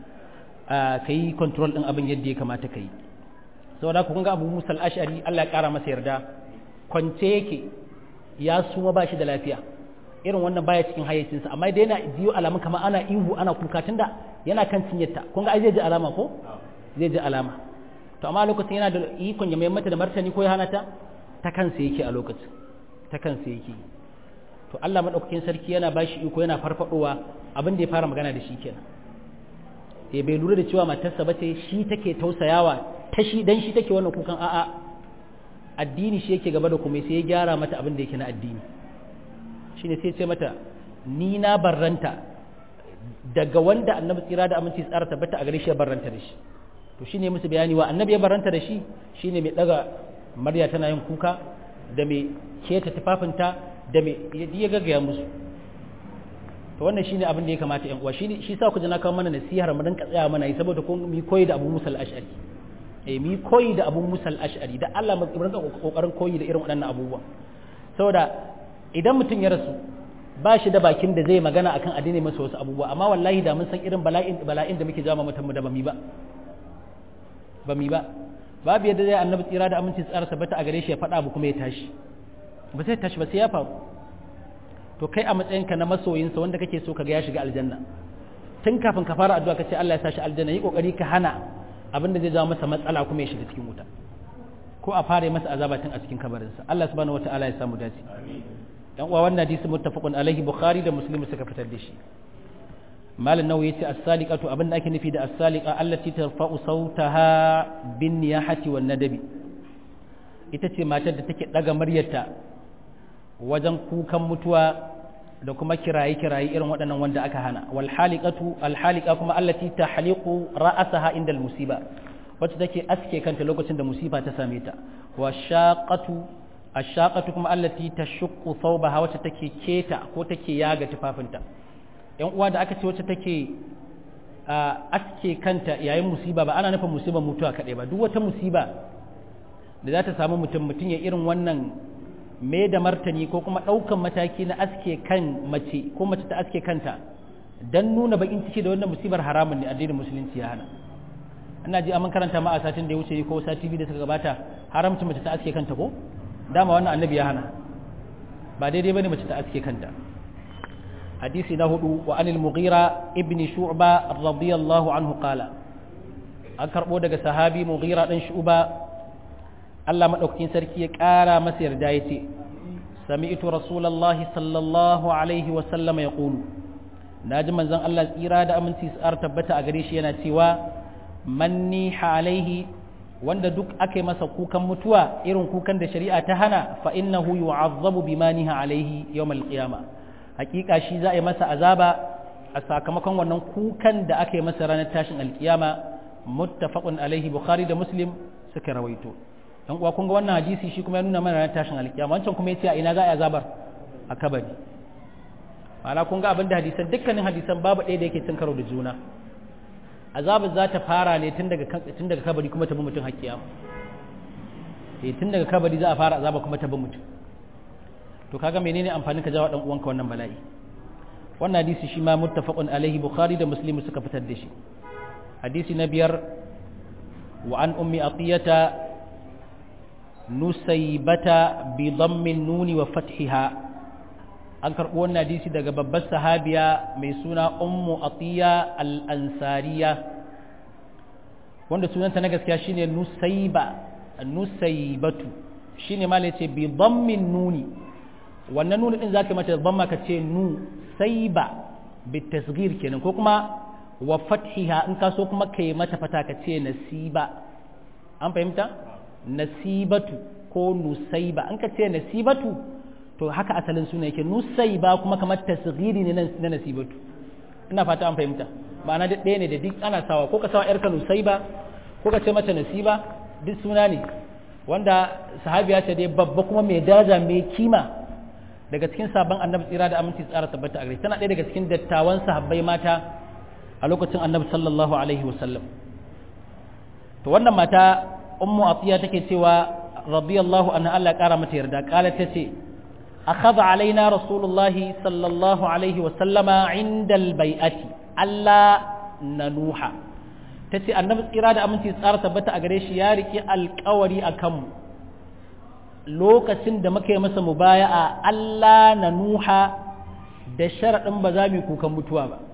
kai control din abin yadda ya kamata kai saboda ku kun ga Abu Musa al-Ash'ari Allah ya kara masa yarda kwance yake ya suma ba shi da lafiya irin wannan baya cikin hayyacinsa amma dai yana jiyo alamun kamar ana ihu ana kuka tunda yana kan cinyarta kun ga ai zai ji alama ko zai ji alama to amma lokacin yana da ikon ya mai mata da martani ko ya hana ta ta kansa yake a lokacin ta kansa yake to Allah madaukakin sarki yana bashi iko yana farfadowa abin da ya fara magana da shi kenan eh bai lura da cewa matarsa bace shi take tausayawa ta shi dan shi take wannan kukan a'a addini shi yake gaba da kuma sai ya gyara mata abin da yake na addini shine sai ya ce mata ni na barranta daga wanda annabi tsira da aminci tsara tabbata a gare shi ya barranta da shi to shine musu bayani wa annabi ya barranta da shi shine mai daga Marya tana yin kuka da mai keta tufafinta da mai ya gaggaya musu to wannan shine abin da ya kamata yan uwa shi shi sa ku ji na kawo mana nasihar mu dan tsaya mana yi saboda kun mi koyi da Abu Musa al-Ash'ari eh mi koyi da Abu Musa al-Ash'ari da Allah mu rinka kokarin koyi da irin waɗannan abubuwa saboda idan mutum ya rasu ba shi da bakin da zai magana akan addini masa wasu abubuwa amma wallahi da mun san irin bala'in bala'in da muke jama mutum da ba mi ba ba mi ba babu yadda zai annabi tsira da aminci tsara tabbata a gare shi ya faɗa abu kuma ya tashi ba sai tashi ba sai ya faru to kai a matsayinka na masoyinsa wanda kake so kaga ya shiga aljanna tun kafin ka fara addu'a ka ce Allah ya sa shi aljanna yi kokari ka hana abin da zai jawo masa matsala kuma ya shiga cikin wuta ko a fara masa azaba tun a cikin kabarinsa Allah subhanahu wataala ya samu dace dan uwa wannan hadisi muttafaqun alaihi bukhari da muslim suka fitar da shi malam nawawi yace as-saliqatu abin da ake nufi da as-saliqa allati tarfa'u sautaha bin niyahati wan nadabi ita ce matar da take daga muryarta wajen kukan mutuwa da kuma kiraye kiraye irin waɗannan wanda aka hana wal haliqatu al haliqa kuma allati tahliqu ra'saha inda al musiba wacce take aske kanta lokacin da musiba ta same ta wa shaqatu ashaqatu kuma allati tashuqqu thawbaha wacce take keta ko take yaga tufafinta yan uwa da aka ce wacce take aske kanta yayin musiba ba ana nufin musibar mutuwa kaɗai ba duk wata musiba da za ta samu mutum mutum ya irin wannan me da martani ko kuma ɗaukan mataki na aske kan mace ko mace ta aske kanta don nuna bakin ciki da wannan musibar haramun ne addinin musulunci ya hana ina ji an karanta ma a satin da ya wuce ko sati biyu da suka gabata haramci mace ta aske kanta ko dama wannan annabi ya hana ba daidai bane mace ta aske kanta hadisi na hudu wa anil mughira ibn shu'ba radiyallahu anhu qala an karbo daga sahabi mughira dan shu'ba Allah madaukakin sarki ya kara masa yarda yace sami'tu rasulullahi sallallahu alaihi wa sallam yaqulu naji manzon Allah tsira da aminci tsar tabbata a gare shi yana cewa manni alaihi wanda duk aka masa kukan mutuwa irin kukan da shari'a ta hana fa innahu yu'azzabu bima niha alaihi yawmal qiyamah hakika shi za a yi masa azaba a sakamakon wannan kukan da aka yi masa ranar tashin alkiyama muttafaqun alaihi bukhari da muslim suka rawaito dan uwa kun ga wannan hadisi shi kuma ya nuna mana ranar tashin alkiyama wancan kuma yace a ina za a yi azabar a kabari ma'ana kun ga abin da hadisan dukkanin hadisan babu ɗaya da yake cin karo da juna azabar za ta fara ne tun daga tun daga kabari kuma ta bi mutum hakkiya eh tun daga kabari za a fara azaba kuma ta bi mutum to kaga menene amfanin ka jawo dan uwanka wannan bala'i wannan hadisi shi ma muttafaqun alaihi bukhari da muslim suka fitar da shi hadisi na biyar wa an ummi atiyata nusaybata bi dammin nuni wa fathiha an karɓo wannan hadisi daga babbar sahabiya mai suna ummu atiya al-ansariya wanda sunanta na gaskiya shine nusayba nusaybatu shine ma ce bi dammin nuni wannan nuni din zaka mata damma ka ce nu sayba bi tasghir kenan ko kuma wa fathiha in ka so kuma kai mata fata ka ce nasiba an fahimta nasibatu ko nusayba an ka ce nasibatu to haka asalin suna yake nusai ba kuma kamar tasghiri ne na nasibatu ina fata an fahimta ma'ana duk ɗaya ne da duk ana sawa ko ka sawa yarka nusai ba ko ka ce mata nasiba duk suna ne wanda sahabiya ce dai babba kuma mai daraja mai kima daga cikin sabon annabi tsira da aminci tsara tabbata a gare tana ɗaya daga cikin dattawan sahabbai mata a lokacin annabi sallallahu alaihi wasallam to wannan mata ummu atiya take cewa radiyallahu anha Allah ya kara mata yarda kala tace أخذ علينا رسول الله صلى الله عليه وسلم عند البيعة ألا ننوح tace annabi tsira da aminci tsara tabbata a gare shi ya riki alkawari a kanmu lokacin da muka yi masa mubaya'a Allah na nuha da sharaɗin ba za mu yi kukan mutuwa ba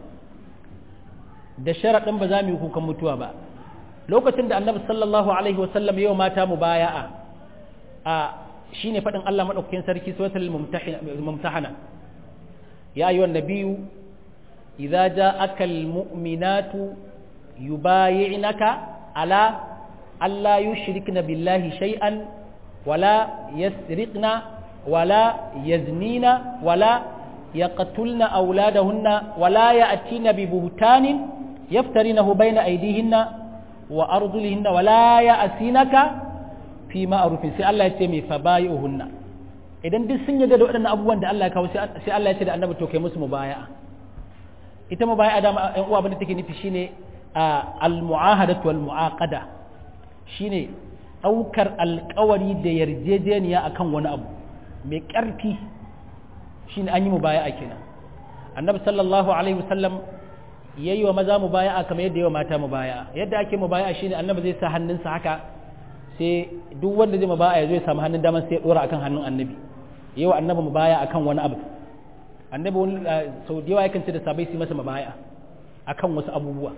da sharaɗin ba za mu yi kukan mutuwa ba lokacin da annabi sallallahu alaihi wasallam yau mata mubaya'a a shi ne faɗin Allah maɗaukakin sarki suratul mumtahana ya ayyuhan nabiyyu idza ja'aka almu'minatu yubayi'naka ala alla yushrikna billahi shay'an wala yasriqna wala yaznina wala yaqtulna awladahunna wala ya'tina bi buhtanin yaftarinahu bayna aydihinna wa arjulihinna wala ya'sinaka fi ma'arufin sai Allah ya ce mai fabayi'uhunna idan duk sun yarda da waɗannan abubuwan da Allah ya kawo sai Allah ya ce da annabi to kai musu mubaya'a ita mubaya'a da ɗan uwa abin da take nufi shine al-mu'ahadatu wal mu'aqada shine ɗaukar alƙawari da yarjejeniya akan wani abu mai ƙarfi shine an yi mubaya'a kenan annabi sallallahu alaihi wasallam yayi wa maza mubaya'a kamar yadda yawa mata mubaya'a yadda ake mubaya'a shine annabi zai sa hannunsa haka sai duk wanda zai mabaya ya zo ya samu hannun daman sai ya dora akan hannun annabi yawa annabi mabaya akan wani abu annabi wani sau da yawa yakan ce da sabai su masa mabaya akan wasu abubuwa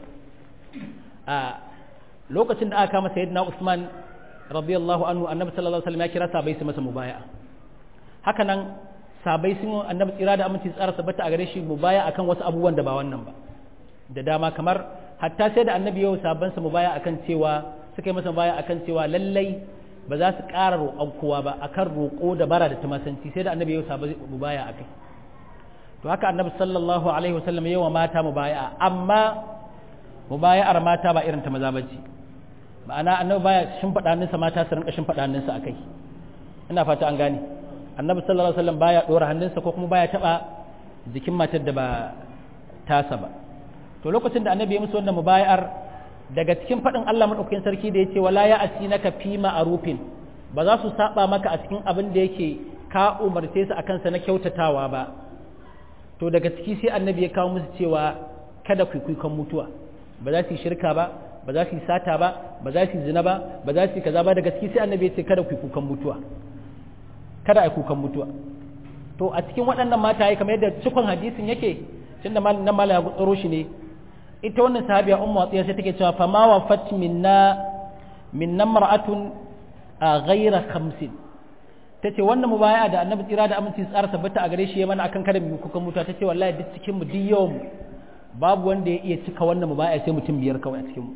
a lokacin da aka kama sayyidina Usman radiyallahu anhu annabi sallallahu alaihi wasallam ya kira sabai su masa mubaya haka nan sabai sun annabi tsira da aminci tsara tabbata a gare shi mubaya akan wasu abubuwan da ba wannan ba da dama kamar hatta sai da annabi yau sabansa mubaya akan cewa suka yi masa baya akan cewa lallai ba za su ƙara roƙon kowa ba akan roƙo da bara da tumasanci sai da annabi yau sabu baya akai to haka annabi sallallahu alaihi wasallam yawa mata mubaya amma mubaya'ar mata ba irin ta maza bace ma'ana annabi baya shimfiɗa hannunsa mata su rinka shimfiɗa hannunsa akai ina fata an gane annabi sallallahu alaihi wasallam baya ɗora hannunsa ko kuma baya taɓa jikin matar da ba tasa ba to lokacin da annabi ya musu wannan mubaya'ar daga cikin faɗin Allah maɗaukakin sarki da ya ce wala ya asi naka fi ma'arufin ba za su saba maka a cikin abin da yake ka umarce su akan sa na kyautatawa ba to daga ciki sai annabi ya kawo musu cewa kada ku kuikan mutuwa ba za su yi shirka ba ba za su yi sata ba ba za su yi zina ba ba za su yi kaza ba daga ciki sai annabi ya ce kada ku kukan mutuwa kada a kukan mutuwa to a cikin waɗannan mata ya kamar yadda cikon hadisin yake tunda nan mala ya tsaro shi ne ita wannan sahabiya ummu atiya sai take cewa fa ma wafat minna minna mar'atun ghayra khamsin tace wannan mubaya'a da annabi tsira da aminci tsara tabbata a gare shi ya mana akan kada mu kuka mutuwa tace wallahi duk cikin mu duk yawan babu wanda ya iya cika wannan mubaya'a sai mutum biyar kawai a cikin mu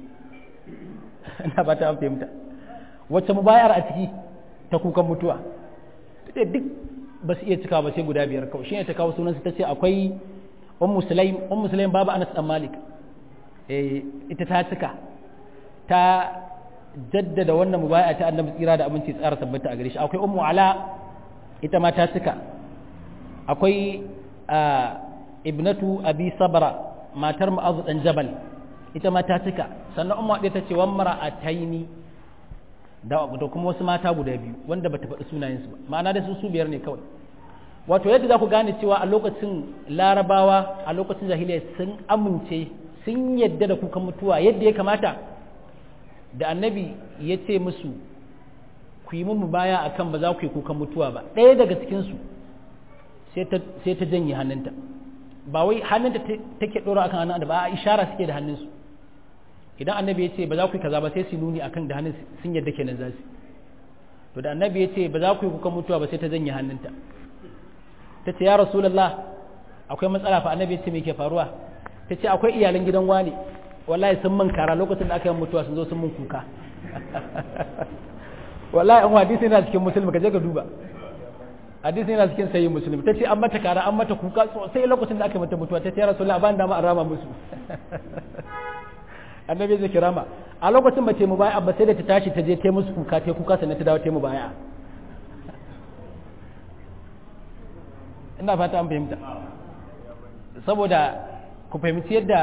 ina ba ta fahimta wacce mubaya'ar a ciki ta kukan mutuwa tace duk ba su iya cikawa ba sai guda biyar kawai shine ta kawo sunansa ta ce akwai ummu sulaim ummu sulaim babu anas dan malik eh ita ta cika ta jaddada wannan mubaya ta annabi tsira da aminci tsara tabbata a gare shi akwai ummu ala ita ma ta cika akwai ibnatu abi sabra matar mu'azu dan jabal ita ma ta cika sannan ummu ɗaya ta ce wan mara'ataini da da kuma wasu mata guda biyu wanda bata faɗi sunayensu ba ma'ana da su su biyar ne kawai wato yadda za ku gane cewa a lokacin larabawa a lokacin jahiliya sun amince sun yadda da kukan mutuwa yadda ya kamata da annabi ya ce musu ku yi mun baya akan ba za ku yi kukan mutuwa ba ɗaya daga cikinsu sai ta janye hannunta ba wai hannunta take ɗora akan hannun da ba a ishara suke da hannunsu idan annabi ya ce ba za ku yi kaza ba sai su nuni akan da hannun sun yadda kenan za su to da annabi ya ce ba za ku yi kukan mutuwa ba sai ta janye hannunta ta ce ya rasulallah akwai matsala fa annabi ya ce me ke faruwa ta ce akwai iyalan gidan wani wallahi sun min kara lokacin da aka yi mutuwa sun zo sun min kuka wallahi an hadisi yana cikin musulmi ka je ka duba hadisi yana cikin sayi musulmi ta ce an mata kara an mata kuka sosai lokacin da aka yi mata mutuwa ta ce ya rasulallah ban dama an rama musu annabi zai kirama a lokacin ba ce mu baya ba sai da ta tashi ta je ta musu kuka ta kuka sannan ta dawo ta mu baya ina fata an fahimta saboda ku fahimci yadda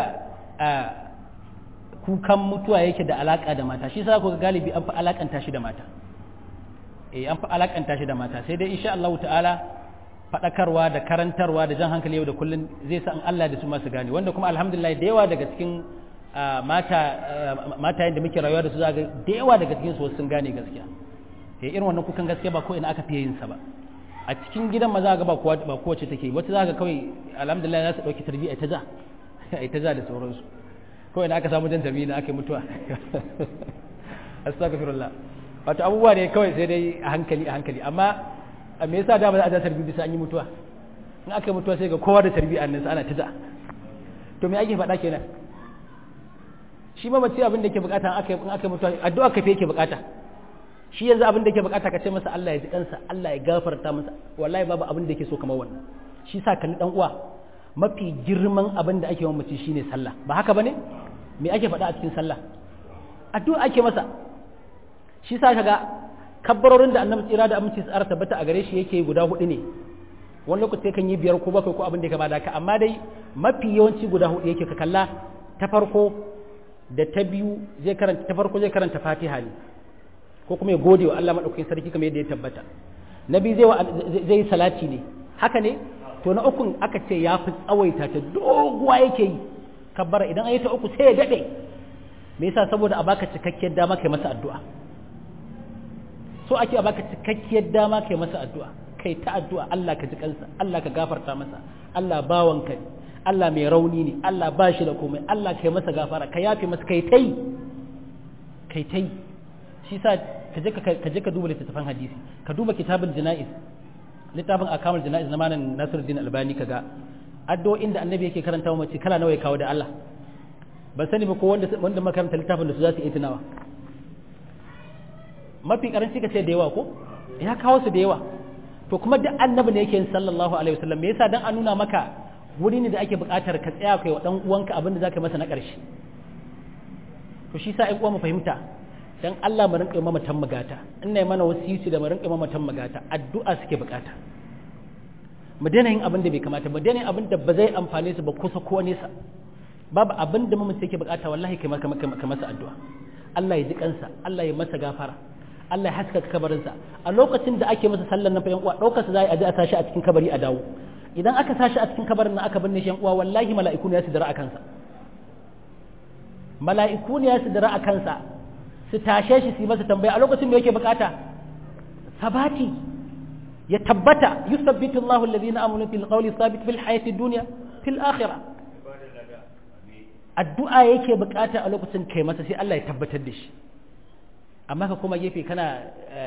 kukan mutuwa yake da alaka da mata shi sa ku ga galibi an fi alakanta shi da mata eh an fi alakanta shi da mata sai dai insha Allah ta'ala fadakarwa da karantarwa da jan hankali yau da kullun zai sa an Allah da su masu gane wanda kuma alhamdulillah da yawa daga cikin mata mata yadda muke rayuwa da su zaga da yawa daga cikin su sun gane gaskiya eh irin wannan kukan gaskiya ba ko ina aka fiye yin sa ba a cikin gidan maza ga ba kowa ba kowace take wata za ka kawai alhamdulillah za su dauki tarbiyya ta ja ai ta ja da sauransu kawai da aka samu jan tarbiyya aka yi mutuwa astaghfirullah wato abubuwa ne kawai sai dai a hankali a hankali amma me yasa da ba za a ja tarbiyya bisa an yi mutuwa in aka yi mutuwa sai ga kowa da tarbiyya nan ana ta ja to me ake faɗa kenan shi ma mace abin da yake bukata in aka in aka mutuwa addu'a kafe yake bukata shi yanzu abin da yake bukata ka ce masa Allah ya ji kansa Allah ya gafarta masa wallahi babu abin da yake so kamar wannan shi sa kalli dan uwa mafi girman abin da ake wa mace shine sallah ba haka bane me ake faɗa a cikin sallah addu'a ake masa shi sa kaga kabbarorin da annabi tsira da aminci tsara tabbata a gare shi yake guda hudu ne wani lokaci kan yi biyar ko bakwai ko abin da ya kama da haka amma dai mafi yawanci guda hudu yake ka kalla ta farko da ta biyu zai karanta ta farko zai karanta fatiha ne ko kuma ya gode wa Allah madaukakin sarki kamar yadda ya tabbata na biyu zai zai yi salati ne haka ne to na ukun aka ce ya fi tsawaita ta doguwa yake yi kabbara idan ayi ta uku sai ya dade me yasa saboda a baka cikakkiyar dama kai masa addu'a so ake a baka cikakkiyar dama kai masa addu'a kai ta addu'a Allah ka ji kansa Allah ka gafarta masa Allah bawanka ne Allah mai rauni ne Allah ba shi da komai Allah kai masa gafara ka yafe masa kai tai kai tai shi sa ka je ka je ka duba littattafan hadisi ka duba kitabul janaiz littafin akamul janaiz na malam Nasiruddin Albani kaga addu'o'in da annabi yake karanta wa mace kala nawa ya kawo da Allah ban sani ba ko wanda wanda makaranta littafin da su za su yi tunawa mafi karanci ka ce da yawa ko ya kawo su da yawa to kuma duk annabi ne yake yin sallallahu alaihi wasallam me yasa dan a nuna maka wuri ne da ake buƙatar ka tsaya kai wa dan uwanka abin da zaka masa na ƙarshe to shi sa ai uwa mu fahimta dan Allah mu rinƙa mamatan magata ina yi mana wasiyuci da mu rinƙa mamatan magata addu'a suke buƙata mu daina yin abin da bai kamata mu daina yin abin da ba zai amfane su ba kusa ko nesa babu abin da mamaci yake buƙata wallahi kai masa addu'a Allah ya ji kansa Allah ya masa gafara Allah ya haska kabarinsa a lokacin da ake masa sallar nan fa yan uwa daukar sa za a je a tashi a cikin kabari a dawo idan aka tashi a cikin kabarin nan aka binne shi yan uwa wallahi mala'iku ne ya sidira a kansa mala'iku ne ya sidira a kansa su tashe shi su yi masa tambaya a lokacin da yake bukata sabati ya tabbata yusabbitu Allahu alladhina amanu bil qawli thabit fil hayati dunya fil akhirah addu'a yake bukata a lokacin kai masa sai Allah ya tabbatar da shi amma ka koma gefe kana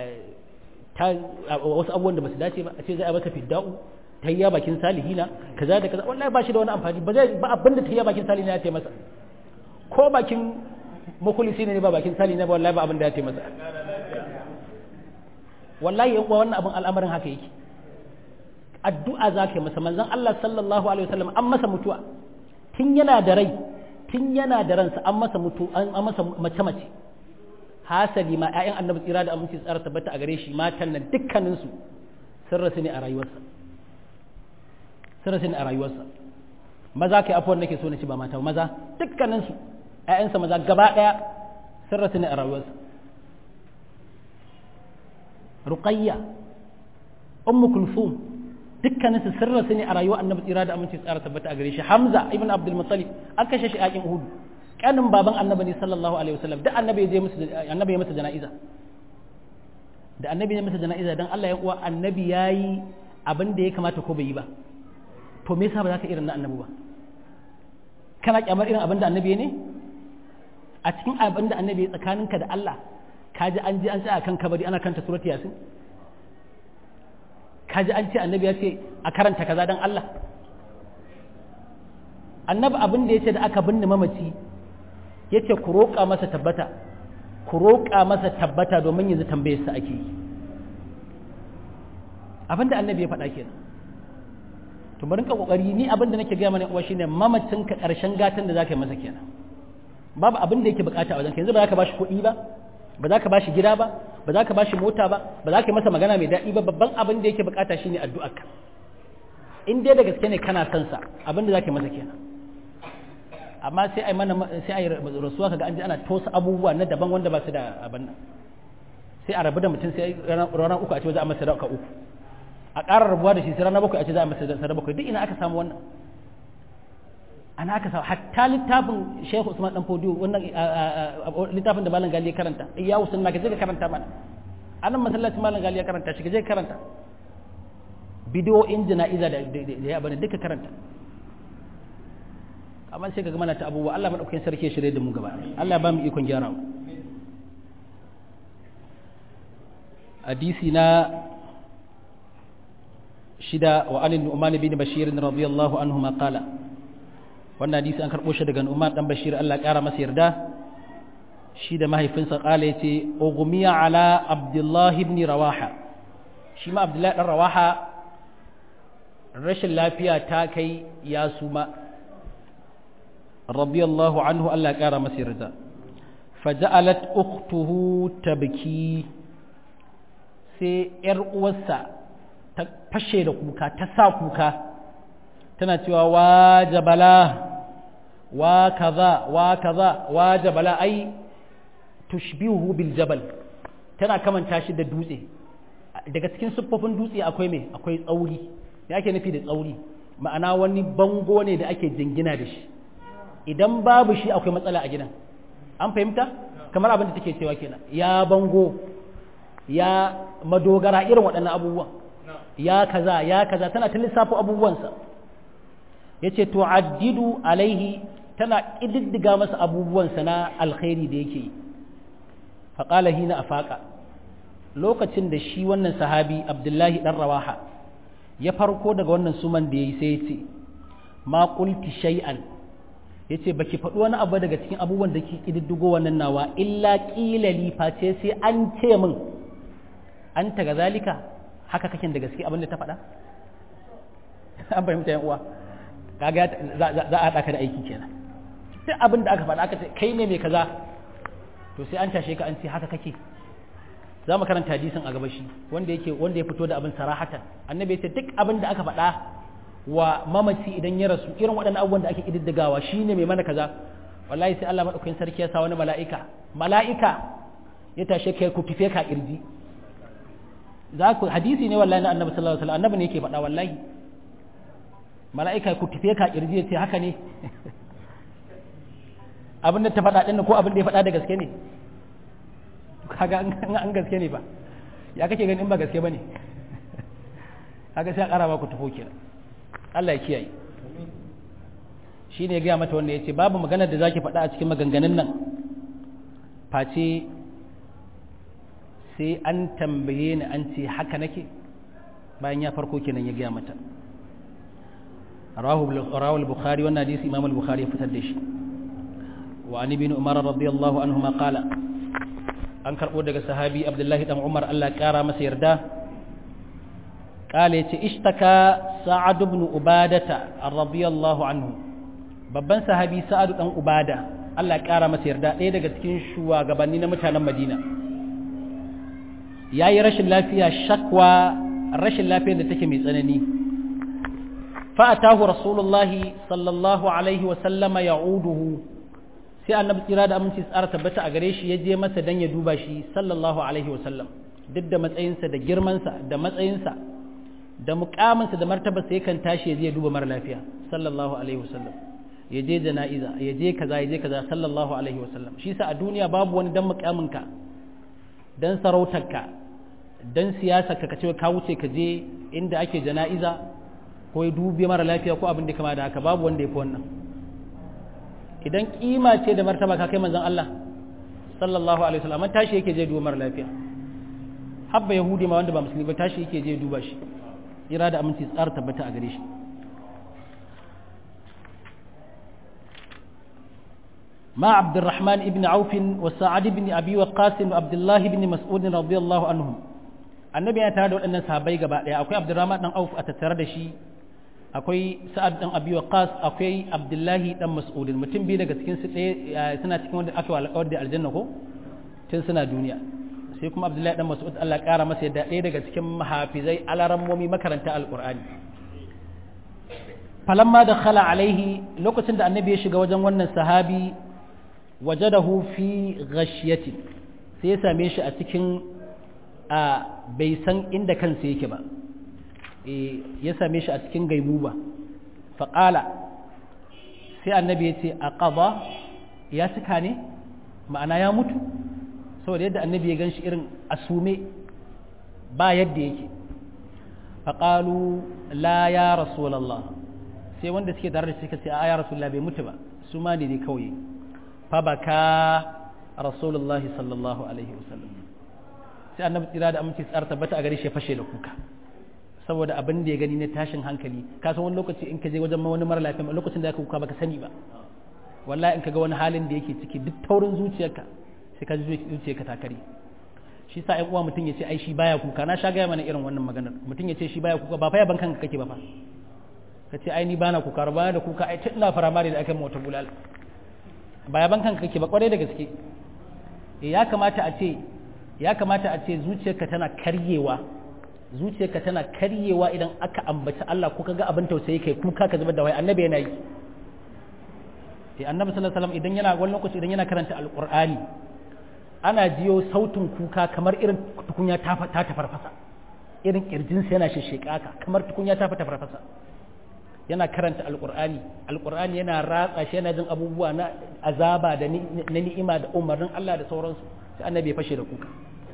wasu abubuwan da ba su dace ba a ce za a maka fidda'u tayya bakin salihina kaza da kaza wallahi ba shi da wani amfani ba zai ba abin da tayya bakin salihina ya ce masa ko bakin makulisi ne ba bakin salihina ba wallahi ba abin da ya ce masa wallahi yan uwa wannan abin al'amarin haka yake addu'a za ka yi masa manzon Allah sallallahu alaihi wasallam an masa mutuwa tun yana da rai tun yana da ransa an masa mutu an masa mace mace hasali ma ƴaƴan annabi tsira da aminci tsara tabbata a gare shi matan nan dukkanin su sun rasu ne a rayuwarsa sun rasu ne a rayuwarsa maza kai afuwar nake so na ci ba mata maza dukkanin su ƴaƴansa maza gaba ɗaya sun rasu ne a rayuwarsa ruqayya ummu kulthum dukkanin su sun rasu ne a rayuwar annabi tsira da aminci tsara tabbata a gare shi hamza ibn abdul muttalib an kashe shi a yakin uhud kanin baban annabi ne sallallahu alaihi wasallam da annabi ya je musu annabi ya masa jana'iza da annabi ya masa jana'iza dan Allah ya uwa annabi yayi abin da ya kamata ko bai yi ba to me yasa ba za ka irin na annabi ba kana kyamar irin abin da annabi ne a cikin abin da annabi ya tsakaninka da Allah ka ji an ji an tsaya kan kabari ana kanta surati yasin ka ji an ce annabi ya ce a karanta kaza dan Allah annabi abin da ya ce da aka binne mamaci ya ce ku roƙa masa tabbata ku roƙa masa tabbata domin yanzu tambayar sa ake yi abin da annabi ya faɗa kenan to bari ka kokari ni abin da nake gaya mana uwa shine mamacin ka ƙarshen gatan da zaka yi masa kenan babu abin da yake bukata a wajen yanzu ba za ka bashi kuɗi ba ba za ka bashi gida ba ba za ka bashi mota ba ba za ka yi masa magana mai daɗi ba babban abin da yake bukata shine addu'arka in dai da gaske ne kana son sa abin da za ka yi masa kenan amma sai ai mana sai ai rasuwa kaga an ji ana tosa abubuwa na daban wanda ba su da abin nan sai a rabu da mutum sai ranar uku a ce za a masa sadaka uku a ƙara rabuwa da shi sai ranar bakwai a ce za a masa sadaka bakwai duk ina aka samu wannan ana aka samu hatta littafin Sheikh Usman dan Fodiyo wannan littafin da Malam Gali ya karanta ya usun na kaje ka karanta mana anan masallacin Malam Gali ya karanta shi kaje ka karanta bidiyo in jana'iza da ya bane duka karanta amma sai kaga mana ta abubuwa Allah madaukakin sarki ya shirye da mu gaba Allah ba mu ikon gyara mu hadisi na shida wa anin Nu'man bin Bashir radiyallahu anhu ma qala wannan hadisi an karɓo shi daga Umar dan Bashir Allah ƙara masa yarda shi da mahaifinsa ƙala yace ughmiya ala Abdullah ibn Rawaha shi ma Abdullah dan Rawaha rashin lafiya ta kai ya suma radiyallahu anhu Allah ƙara masa yarda faja'alat ukhtuhu tabki sai yar uwarsa ta fashe da kuka ta sa kuka tana cewa wa jabala wa kaza wa kaza wa jabala ai tushbihu bil jabal tana kamanta shi da dutse daga cikin siffofin dutse akwai me akwai tsauri me ake nufi da tsauri ma'ana wani bango ne da ake jingina da shi idan babu shi akwai matsala a gidan an fahimta kamar abin da take cewa kenan ya bango ya madogara irin waɗannan abubuwan ya kaza ya kaza tana ta lissafo abubuwansa ya ce tu'addidu alaihi tana ƙididdiga masa abubuwansa na alkhairi da yake yi faƙala hina a faƙa lokacin da shi wannan sahabi abdullahi ɗan rawaha ya farko daga wannan suman da ya yi sai ya ce ma ƙulti shay'an ya ce baki faɗi wani abu daga cikin abubuwan da ke ƙididdigo wannan nawa illa ƙilali face sai an ce min an taga zalika haka kakin da gaske abin da ta faɗa an fahimta yan uwa kaga za a ɗaka da aiki kenan duk abin da aka faɗa aka ce kai ne mai kaza to sai an tashe ka an ce haka kake za mu karanta hadisin a gaba shi wanda yake wanda ya fito da abin sarahatan annabi ya ce duk abin da aka faɗa wa mamaci idan ya rasu irin waɗannan abubuwan da ake ƙididdigawa shine mai mana kaza wallahi sai Allah madaukakin sarki ya sa wani mala'ika mala'ika ya tashe kai ku fife ka kirji za ku hadisi ne wallahi na annabi sallallahu alaihi wasallam annabi ne yake faɗa wallahi mala'ika ku tafiye ka kirji ya ce haka ne abin da ta faɗa ɗin ko abin da ya faɗa da gaske ne kaga an gaske ne ba ya kake gani in ba gaske ba ne kaga sai a ƙara ba ku tafo kenan Allah ya kiyaye shi ne ya gaya mata wanda ya ce babu maganar da zaki faɗa a cikin maganganun nan face sai an tambaye ni an ce haka nake bayan ya farko kenan ya gaya mata rawahu al-bukhari wannan hadisi imam al-bukhari ya fitar da shi wa an ibn umar radiyallahu anhu ma qala an karbo daga sahabi abdullahi dan umar Allah kara masa yarda قال اشتكى سعد بن عبادة رضي الله عنه babban sahabi sa'adu dan ubada Allah ya kara masa yarda ɗaya daga cikin shugabanni na mutanen Madina yayi rashin lafiya shakwa rashin lafiyar da take mai tsanani fa atahu rasulullahi sallallahu alaihi wa sallama ya'uduhu sai annabi tsira da aminci tsara tabbata a gare shi ya je masa dan ya duba shi sallallahu alaihi wa sallam duk da matsayinsa da girmansa da matsayinsa da mukaminsa da martabarsa yakan tashi ya je duba mara lafiya sallallahu alaihi wasallam ya je jana'iza ya je kaza ya je kaza sallallahu alaihi wasallam shi sa a duniya babu wani dan mukaminka dan sarautarka dan siyasarka ka ce ka wuce ka je inda ake jana'iza ko ya dubi mara lafiya ko abin da kama da haka babu wanda ya fi wannan idan kima ce da martaba ka kai manzon Allah sallallahu alaihi wasallam tashi yake je duba mara lafiya habba yahudi ma wanda ba musulmi ba tashi yake je duba shi jira da aminci tsara tabbata a gare shi ما عبد الرحمن ابن عوف وسعد بن أبي وقاص وعبد الله بن مسعود رضي الله عنهم annabi ya tare da waɗannan sahabbai gaba ɗaya akwai abdurrahman dan auf a tattare da shi akwai sa'ad dan abi waqas akwai abdullahi dan mas'ud mutum biyu daga cikin su ɗaya suna cikin wanda aka alƙawar da aljanna ko tun suna duniya sai kuma abdullahi dan mas'ud Allah ƙara masa yadda ɗaya daga cikin mahafizai alarammomi makaranta alƙur'ani falamma da khala alaihi lokacin da annabi ya shiga wajen wannan sahabi wajadahu fi ghashiyati sai ya same shi a cikin a bai san inda kansa yake ba ya same shi a cikin gaibuba faƙala sai annabi ya ce a ƙaba ya cika ne ma'ana ya mutu saboda yadda annabi ya gan shi irin asume ba yadda yake faƙalu la ya rasulallah sai wanda suke tare da suka ce a ya rasulallah bai mutu ba su ma ne kawai fa baka rasulullah sallallahu alaihi wasallam sai annabi tsira da aminci tsara tabbata a gare shi fashe da kuka saboda abin da ya gani na tashin hankali ka san wani lokaci in ka je wajen wani mara lafiya lokacin da ka kuka baka sani ba wallahi in ka ga wani halin da yake ciki duk taurin zuciyarka sai ka ji zuciyarka ta kare shi sa ƴan uwa mutum ya ce ai shi baya kuka na sha gaya mana irin wannan maganar mutum ya ce shi baya kuka ba fa yaban kanka kake ba fa ka ce ai ni bana kuka ba da kuka ai tun ina firamare da aka yi mota bulal ba yaban kanka kake ba kwarai da gaske ya kamata a ce ya kamata a ce zuciyarka tana karyewa zuciyarka tana karyewa idan aka ambaci Allah ko kaga abin tausayi kai kuka ka zubar da wai annabi yana yi eh annabi sallallahu alaihi wasallam idan yana wani lokaci idan yana karanta alqur'ani ana jiyo sautin kuka kamar irin tukunya ta ta tafarfasa irin kirjinsa yana shesheka ka kamar tukunya ta ta farfasa yana karanta alqur'ani alqur'ani yana ratsa shi yana jin abubuwa na azaba da na ni'ima da umarnin Allah da sauransu sai annabi ya fashe da kuka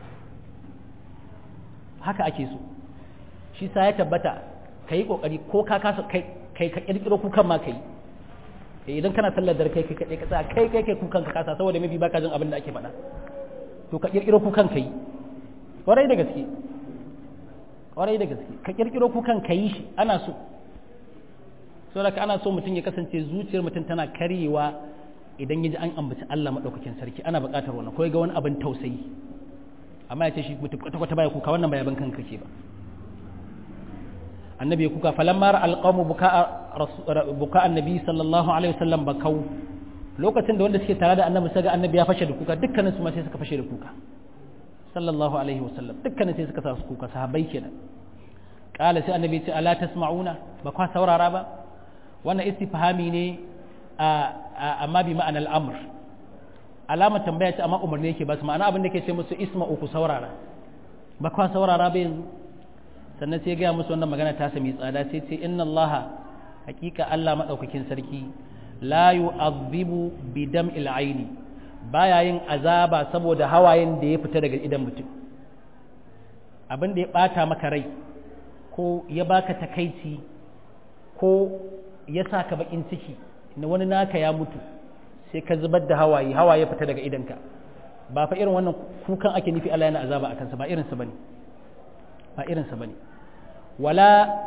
haka ake so shi sa ya tabbata ka yi ƙoƙari ko ka kasa kai ka ƙirƙiro kukan ma kai idan kana sallar dare kai kai ka tsaya kai kai kai kukan ka kasa saboda mafi baka jin abin da ake faɗa to ka ƙirƙiro kukan ka yi ƙwarai da gaske ƙwarai da gaske ka ƙirƙiro kukan ka yi shi ana so saboda ana so mutum ya kasance zuciyar mutum tana karyewa idan ya ji an ambaci Allah maɗaukakin sarki ana buƙatar wannan ko ya ga wani abin tausayi amma ya ce shi mutum kwata-kwata baya kuka wannan bayaban kanka ke ba annabi ya kuka falamma alqamu buka buka annabi sallallahu alaihi wasallam bakau lokacin da wanda suke tare da annabi sai ga annabi ya fashe da kuka dukkanin su ma sai suka fashe da kuka sallallahu alaihi wasallam dukkanin sai suka sa su kuka sahabbai kenan qala sai annabi ya ce ala tasma'una ba kwa saurara ba wannan istifhami ne amma bi ma'anar amr alamar tambaya ce amma umarni yake ba su ma'ana abin da ke ce musu isma uku saurara ba kwa saurara ba yanzu sannan sai gaya musu wannan magana ta sami tsada sai ce inna allaha hakika allah maɗaukakin sarki la yu'adhibu bi dam'il aini baya yin azaba saboda hawayen da ya fita daga idan mutum abin da ya bata maka rai ko ya baka takaici ko ya saka bakin ciki na wani naka ya mutu sai ka zubar da hawaye hawaye fita daga idanka ba fa irin wannan kukan ake nufi Allah yana azaba a kansa ba irinsa bane ba irinsa bane wala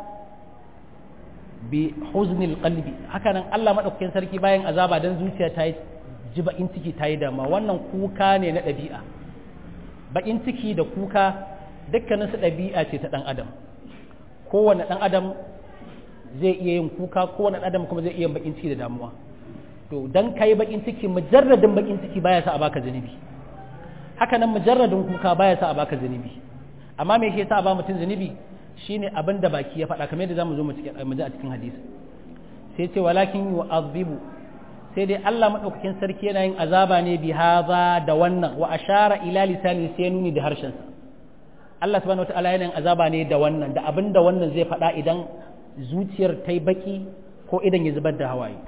bi huznil qalbi haka nan Allah madaukakin sarki bayan azaba dan zuciya ta yi ji bakin ciki ta yi dama wannan kuka ne na ɗabi'a bakin ciki da kuka dukkanin su ɗabi'a ce ta ɗan adam kowane ɗan adam zai iya yin kuka kowane ɗan adam kuma zai iya bakin ciki da damuwa to dan kai bakin ciki mujarradin bakin ciki baya sa a baka zunubi haka nan mujarradin kuka baya sa a baka zunubi amma me yake sa a ba mutum zunubi shine abin da baki ya faɗa kamar yadda zamu zo mu ji a cikin hadisi sai ce walakin yu'adhibu sai dai Allah madaukakin sarki yana yin azaba ne bi hadha da wannan wa ashara ila lisani sai nuni da harshen sa Allah subhanahu wataala yana yin azaba ne da wannan da abin da wannan zai faɗa idan zuciyar ta yi baki ko idan ya zubar da hawaye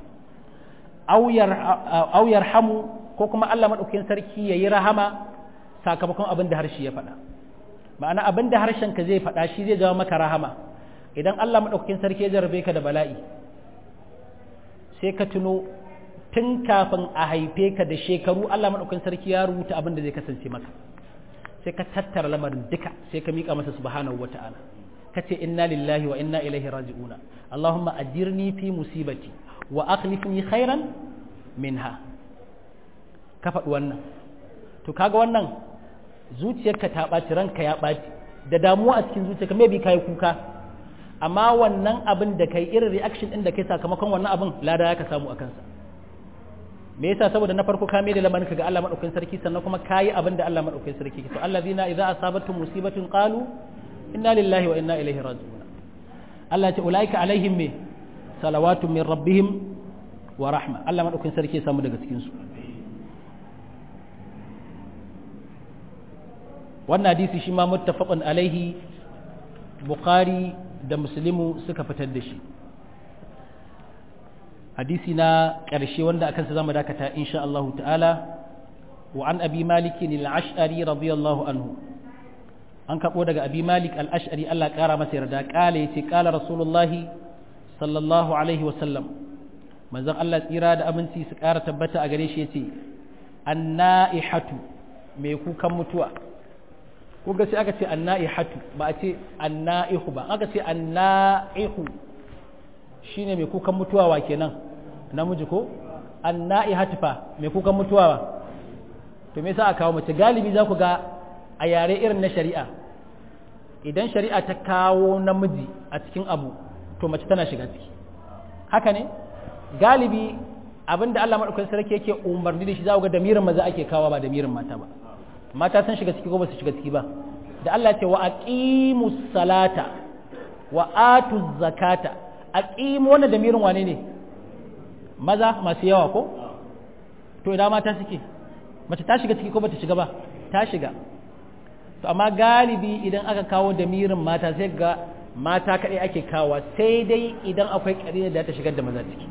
auyar hamu ko kuma Allah maɗaukin sarki ya yi rahama sakamakon abin da harshe ya faɗa ma'ana abin da harshen ka zai faɗa shi zai jawo maka rahama idan Allah maɗaukin sarki ya jarabe ka da bala'i sai ka tuno tun kafin a haife ka da shekaru Allah maɗaukin sarki ya rubuta abin da zai kasance maka sai ka tattara lamarin duka sai ka miƙa masa subhanahu wata'ala ka ce inna lillahi wa inna ilaihi raji'una Allahumma ajirni fi musibati wa akhlifni khairan minha ka faɗi wannan to kaga wannan zuciyarka ta ɓaci ranka ya ɓaci da damuwa a cikin zuciyarka maybe kai kuka amma wannan abin da kai irin reaction ɗin da kai sakamakon wannan abin lada ya ka samu a kansa me yasa saboda na farko ka mai da lamarin ga Allah madaukakin sarki sannan kuma kayi abin da Allah madaukakin sarki ke to allazina idza asabatuhum musibatun qalu inna lillahi wa inna ilaihi raji'un Allah ya ce ulaika alaihim me salawatun min rabbihim wa rahma Allah madaukakin sarki ya samu daga cikin su wannan hadisi shi ma muttafaqun alaihi bukhari da muslimu suka fitar da shi hadisi na ƙarshe wanda akan sa zamu dakata insha Allah ta'ala wa an abi malik al-ash'ari radiyallahu anhu an kabo daga abi malik al-ash'ari Allah ƙara masa yarda kale yace kala rasulullahi sallallahu alaihi wa sallam manzon Allah tsira da aminci su ƙara tabbata a gare shi yace annaihatu mai kukan mutuwa ko ga sai aka ce annaihatu ba a ce annaihu ba aka ce annaihu shine mai kukan mutuwa wa kenan namiji ko annaihatu fa mai kukan mutuwa wa to me yasa aka kawo mace galibi za ku ga a yare irin na shari'a idan shari'a ta kawo namiji a cikin abu to mace tana shiga ciki haka ne galibi abinda Allah madaukakin sarki yake umarni da shi za ku ga damirin maza ake kawo ba damirin mata ba mata sun shiga ciki ko ba su shiga ciki ba da Allah ce wa aqimus salata wa atuz zakata aqimu wannan damirin wane ne maza masu yawa ko to idan mata suke mace ta shiga ciki ko bata shiga ba ta shiga to amma galibi idan aka kawo damirin mata sai ga mata kaɗai ake kawo sai dai idan akwai ƙarina da ta shigar da maza ciki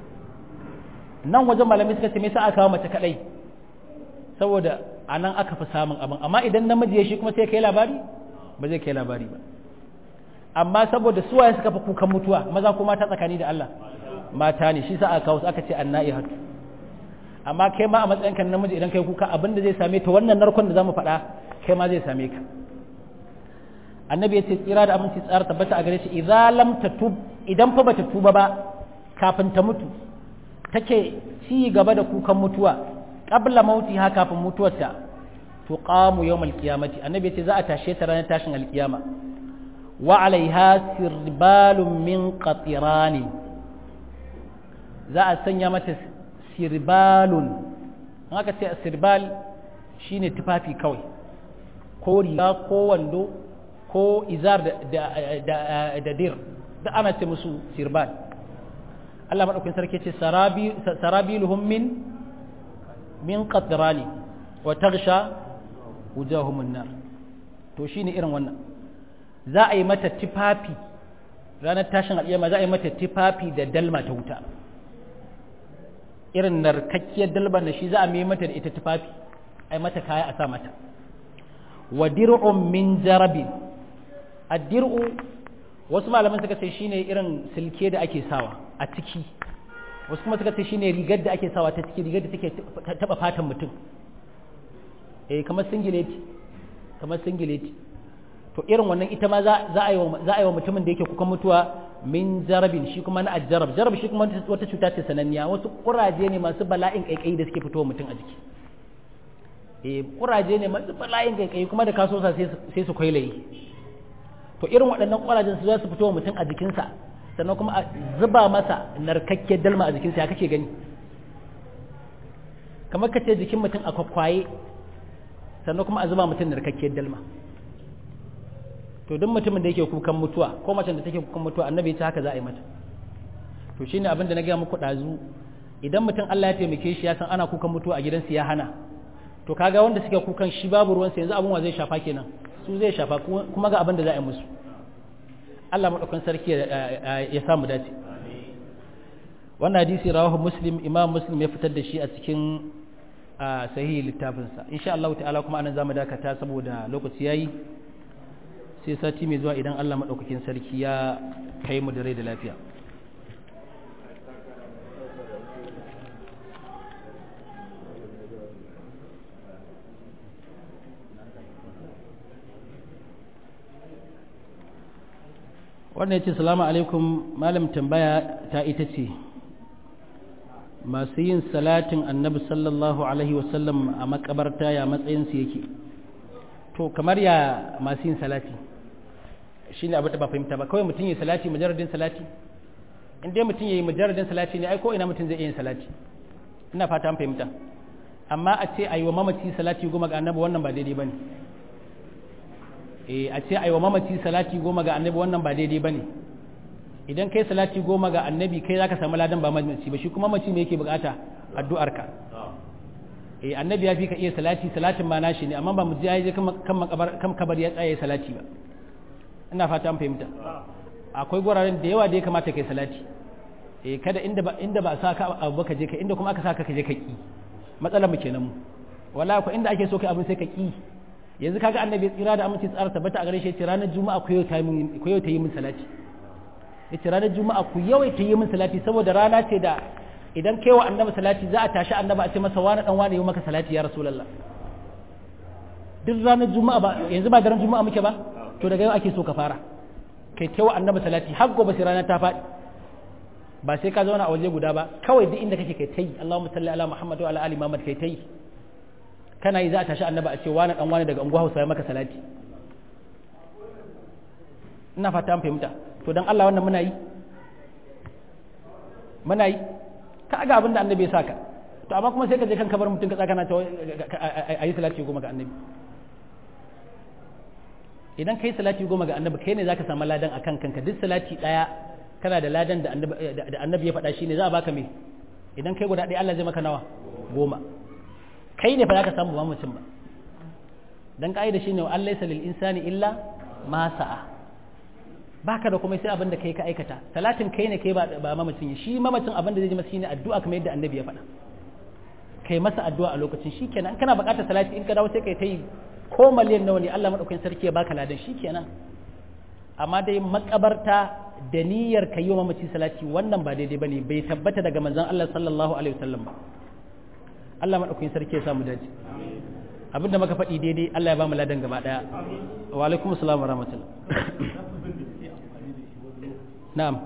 nan wajen malami suka ce me yasa aka kawo mace kaɗai saboda a nan aka fi samun abin amma idan namiji ya shi kuma sai kai labari ba zai kai labari ba amma saboda suwaye suka fi kukan mutuwa maza ko mata tsakani da Allah mata ne shi sa aka kawo aka ce annai hatu amma kai ma a matsayinka na namiji idan kai kuka abin da zai same ta wannan narkon da zamu faɗa kai ma zai same ka annabi ya ce tsira da aminci tsara tabbata a gare shi idan lam tatub idan fa bata tuba ba kafin ta mutu take ci gaba da kukan mutuwa qabla mautiha kafin mutuwarta tuqamu yawmal qiyamati annabi ya ce za a tashe ta ranar tashin alkiyama wa alaiha sirbalun min qatirani za a sanya mata sirbalun an aka ce sirbal shine tufafi kawai ko riga ko wando ko izar da dir da ana ce musu sirbal Allah maɗaukin sarki ce sarabiluhum min min qatrani wa taghsha wujuhum nar to shine irin wannan za a yi mata tufafi ranar tashin al'iyama za a yi mata tufafi da dalma ta wuta irin narkakkiyar dalban da shi za a mai mata da ita tufafi ai mata kaya a sa mata wa dir'un min jarabin ad-dir'u wasu malaman suka ce shine irin silke da ake sawa a ciki wasu kuma suka ce shine rigar da ake sawa ta ciki rigar da take taba fatan mutum eh kamar singileti kamar singileti to irin wannan ita ma za a yi za a yi wa mutumin da yake kukan mutuwa min jarabin shi kuma na ajjarab jarab shi kuma wata cuta ce sananniya wasu kuraje ne masu bala'in kaikayi da suke fitowa mutum a jiki eh kuraje ne masu bala'in kaikayi kuma da kaso sa sai su kwailaye to to irin waɗannan ƙwarajen su za su fito wa mutum a jikinsa sannan kuma a zuba masa narkakkiyar dalma a jikinsa ya kake gani kamar ka ce jikin mutum a kwakwaye sannan kuma a zuba mutum narkakkiyar dalma to duk mutumin da yake kukan mutuwa ko macen da take kukan mutuwa annabi ta haka za a yi mata to shine abin da na gaya muku ɗazu idan mutum Allah ya taimake shi ya san ana kukan mutuwa a gidansa ya hana to kaga wanda suke kukan shi babu ruwansa yanzu abin wa zai shafa kenan su zai shafa kuma ga abin da za a yi musu Allah maɗaukan sarki ya samu dace wannan hadisi rawahu muslim imam muslim ya fitar da shi a cikin sahihi littafinsa insha Allah ta'ala kuma anan zamu dakata saboda lokaci yayi sai sati mai zuwa idan Allah maɗaukakin sarki ya kai mu da rai da lafiya wannan ya ce salamu alaikum malam tambaya ta ita ce masu yin salatin annabi sallallahu alaihi wasallam a makabarta ya matsayinsu yake to kamar ya masu yin salati shi ne abu da ba fahimta ba kawai mutum yi salati majaradin salati in dai mutum yi majaradin salati ne ai ko ina mutum zai iya yin salati ina fata an fahimta amma a ce a yi wa mamaci salati goma ga annabi wannan ba daidai ba ne a ce aiwa mamaci salati goma ga annabi wannan ba daidai bane idan kai salati goma ga annabi kai zaka samu ladan ba mamaci ba shi kuma mamaci me yake bukata addu'arka eh annabi ya fi ka iya salati salatin ma nashi ne amma ba mu je je kan makabar kan kabar ya tsaye salati ba ina fata an fahimta akwai guraren da yawa da ya kamata kai salati eh kada inda ba inda ba sa ka abu ka je ka inda kuma aka saka ka je ka ki matsalar mu kenan mu wallahi ko inda ake so kai abin sai ka ki yanzu kaga annabi tsira da aminci tsara tabbata a gare shi yace ranar juma'a ku yau ta yi ku yau ta yi min salati yace ranar juma'a ku yau ta yi min salati saboda rana ce da idan kai wa annabi salati za a tashi annabi a ce masa wani dan wani yi maka salati ya rasulullah duk ranar juma'a ba yanzu ba daren juma'a muke ba to daga yau ake so ka fara kai kai wa annabi salati har gobe sai rana ta faɗi ba sai ka zauna a waje guda ba kawai duk inda kake kai tai Allahumma salli ala Muhammad wa ala ali Muhammad kai tai kana yi za a tashi annaba a ce wani dan wani daga unguwa Hausa ya maka salati ina fata an fahimta to dan Allah wannan muna yi muna yi ka ga abin da annabi ya saka to amma kuma sai ka je kan kabar mutum ka tsaka na ta ayi salati goma ga annabi idan kai salati goma ga annabi kai ne zaka samu ladan akan kanka duk salati daya kana da ladan da annabi ya faɗa shine za a baka me idan kai guda ɗaya Allah zai maka nawa goma kai ne fa zaka samu ba mutum ba dan ka'ida shine wa Allah lil insani illa ma sa'a baka da kuma sai abin da kai ka aikata talatin kai ne kai ba ba mamacin shi mamacin abin da zai ji masa shine addu'a kamar yadda annabi ya faɗa kai masa addu'a a lokacin shikenan kana buƙatar salati in ka dawo sai kai ta yi ko miliyan nawa ne Allah madaukakin sarki ya baka ladan shikenan amma dai makabarta da niyyar kai wa mamaci salati wannan ba daidai bane bai tabbata daga manzon Allah sallallahu alaihi wasallam ba Allah madaukakin sarki ya samu dace abinda muka faɗi daidai Allah ya ba mu ladan gaba daya wa alaikum assalam wa rahmatullah na'am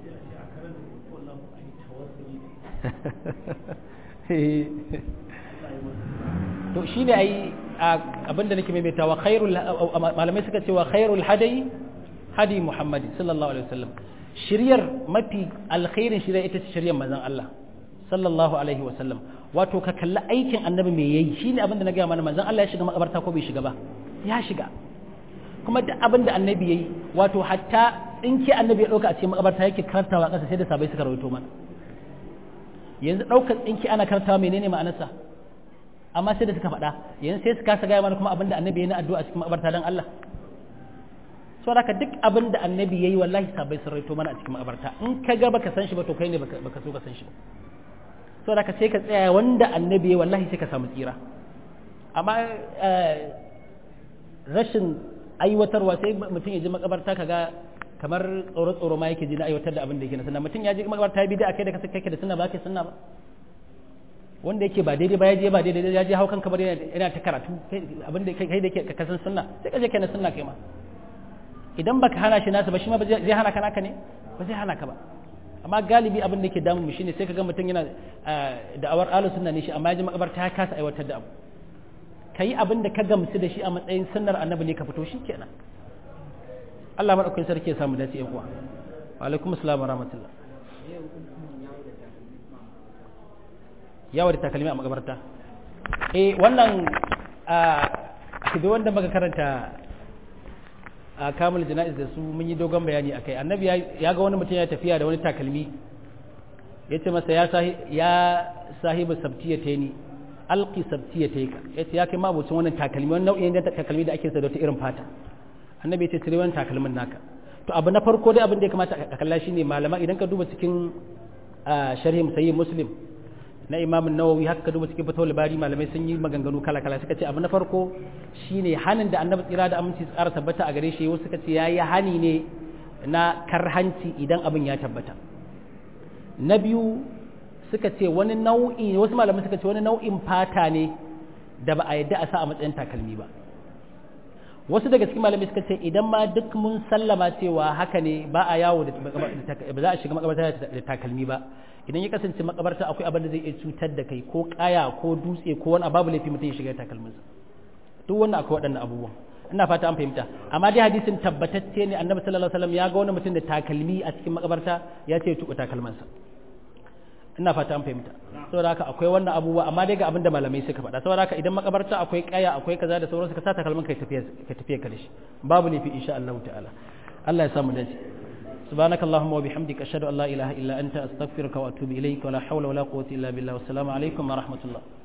to shi ne ai abinda nake maimaitawa khairul malamai suka ce wa khairul hadayi hadi muhammad sallallahu alaihi wasallam shiryar mafi alkhairin shirya ita ce shiryar manzon Allah sallallahu alaihi wasallam wato ka kalli aikin annabi me yayi shine abinda na ga mana manzon Allah ya shiga makabarta ko bai shiga ba ya shiga kuma duk abinda annabi yayi wato hatta in ke annabi ya dauka a cikin makabarta yake karantawa kasa sai da sabai suka rawaito mana yanzu daukar tsinki ana karantawa menene ma'anarsa amma sai da suka faɗa yanzu sai su kasa gaya mana kuma abinda annabi ya na addu'a cikin makabarta don Allah so haka duk abin da annabi yayi wallahi sabai sun raito mana a cikin makabarta in ka ga baka san shi ba to kai ne baka so ka san shi ba so haka sai ka tsaya wanda annabi yayi wallahi sai ka samu tsira amma rashin aiwatarwa sai mutum ya ji makabarta kaga kamar tsoro tsoro ma yake ji na aiwatar da abin da yake na sunna mutum ya ji makabarta ya bi da akai da kake da sunna ba ke sunna ba wanda yake ba daidai ba ya je ba daidai ya je hau kanka bari yana ta karatu abin da kai da ke ka san sunna sai ka je kai na sunna kai ma idan baka hana shi nasa ba shi ma zai hana ka naka ne ba zai hana ka ba amma galibi abin da yake damun mu shine sai ka ga mutum yana da'awar alu sunna ne shi amma ya je makabarta ya kasa aiwatar da abu kai abin da ka gamsu da shi a matsayin sunnar annabi ne ka fito shi kenan Allah madaukakin sarki ya samu dace yan uwa wa alaikum assalam wa rahmatullah yawo da takalmi a magabarta eh wannan a da wanda muka karanta a kamul jana'iz da su mun yi dogon bayani akai annabi ya ga wani mutum ya tafiya da wani takalmi ya ce masa ya sahibu sabtiya ni alki sabtiya ta yi ka ya ce ya kai mabucin wannan takalmi wani nau'in da takalmi da ake sa da wata irin fata annabi ya ce cire wani takalmin naka to abu na farko dai abin da ya kamata a kalla shine malama idan ka duba cikin sharhi musayyi muslim na imam nawawi haka ka duba cikin fatawul bari malamai sun yi maganganu kala kala suka ce abu na farko shine hanin da annabi tsira da aminci tsara tabbata a gare shi wasu suka ce yayi hani ne na karhanci idan abin ya tabbata na biyu suka ce wani nau'i wasu malamai suka ce wani nau'in fata ne da ba a yadda a sa a matsayin takalmi ba wasu daga cikin malamai suka ce idan ma duk mun sallama cewa haka ne ba a yawo da ba za a shiga makabarta da takalmi ba idan ya kasance makabarta akwai abin da zai iya cutar da kai ko kaya ko dutse ko wani babu laifi mutum ya shiga takalminsa duk wannan akwai waɗannan abubuwan ina fata an fahimta amma dai hadisin tabbatacce ne annabi sallallahu alaihi wasallam ya ga wani mutum da takalmi a cikin makabarta ya ce ya tuba takalmansa ina fata an fahimta saboda haka akwai wannan abubuwa amma dai ga abin da malamai suka faɗa saboda haka idan makabarta akwai kaya akwai kaza da sauransu ka sa takalmin kai tafiya ka tafiya ka dashi babu laifi insha Allah ta'ala Allah ya samu dace سبحانك اللهم وبحمدك أشهد أن لا إله إلا أنت أستغفرك وأتوب إليك ولا حول ولا قوة إلا بالله والسلام عليكم ورحمة الله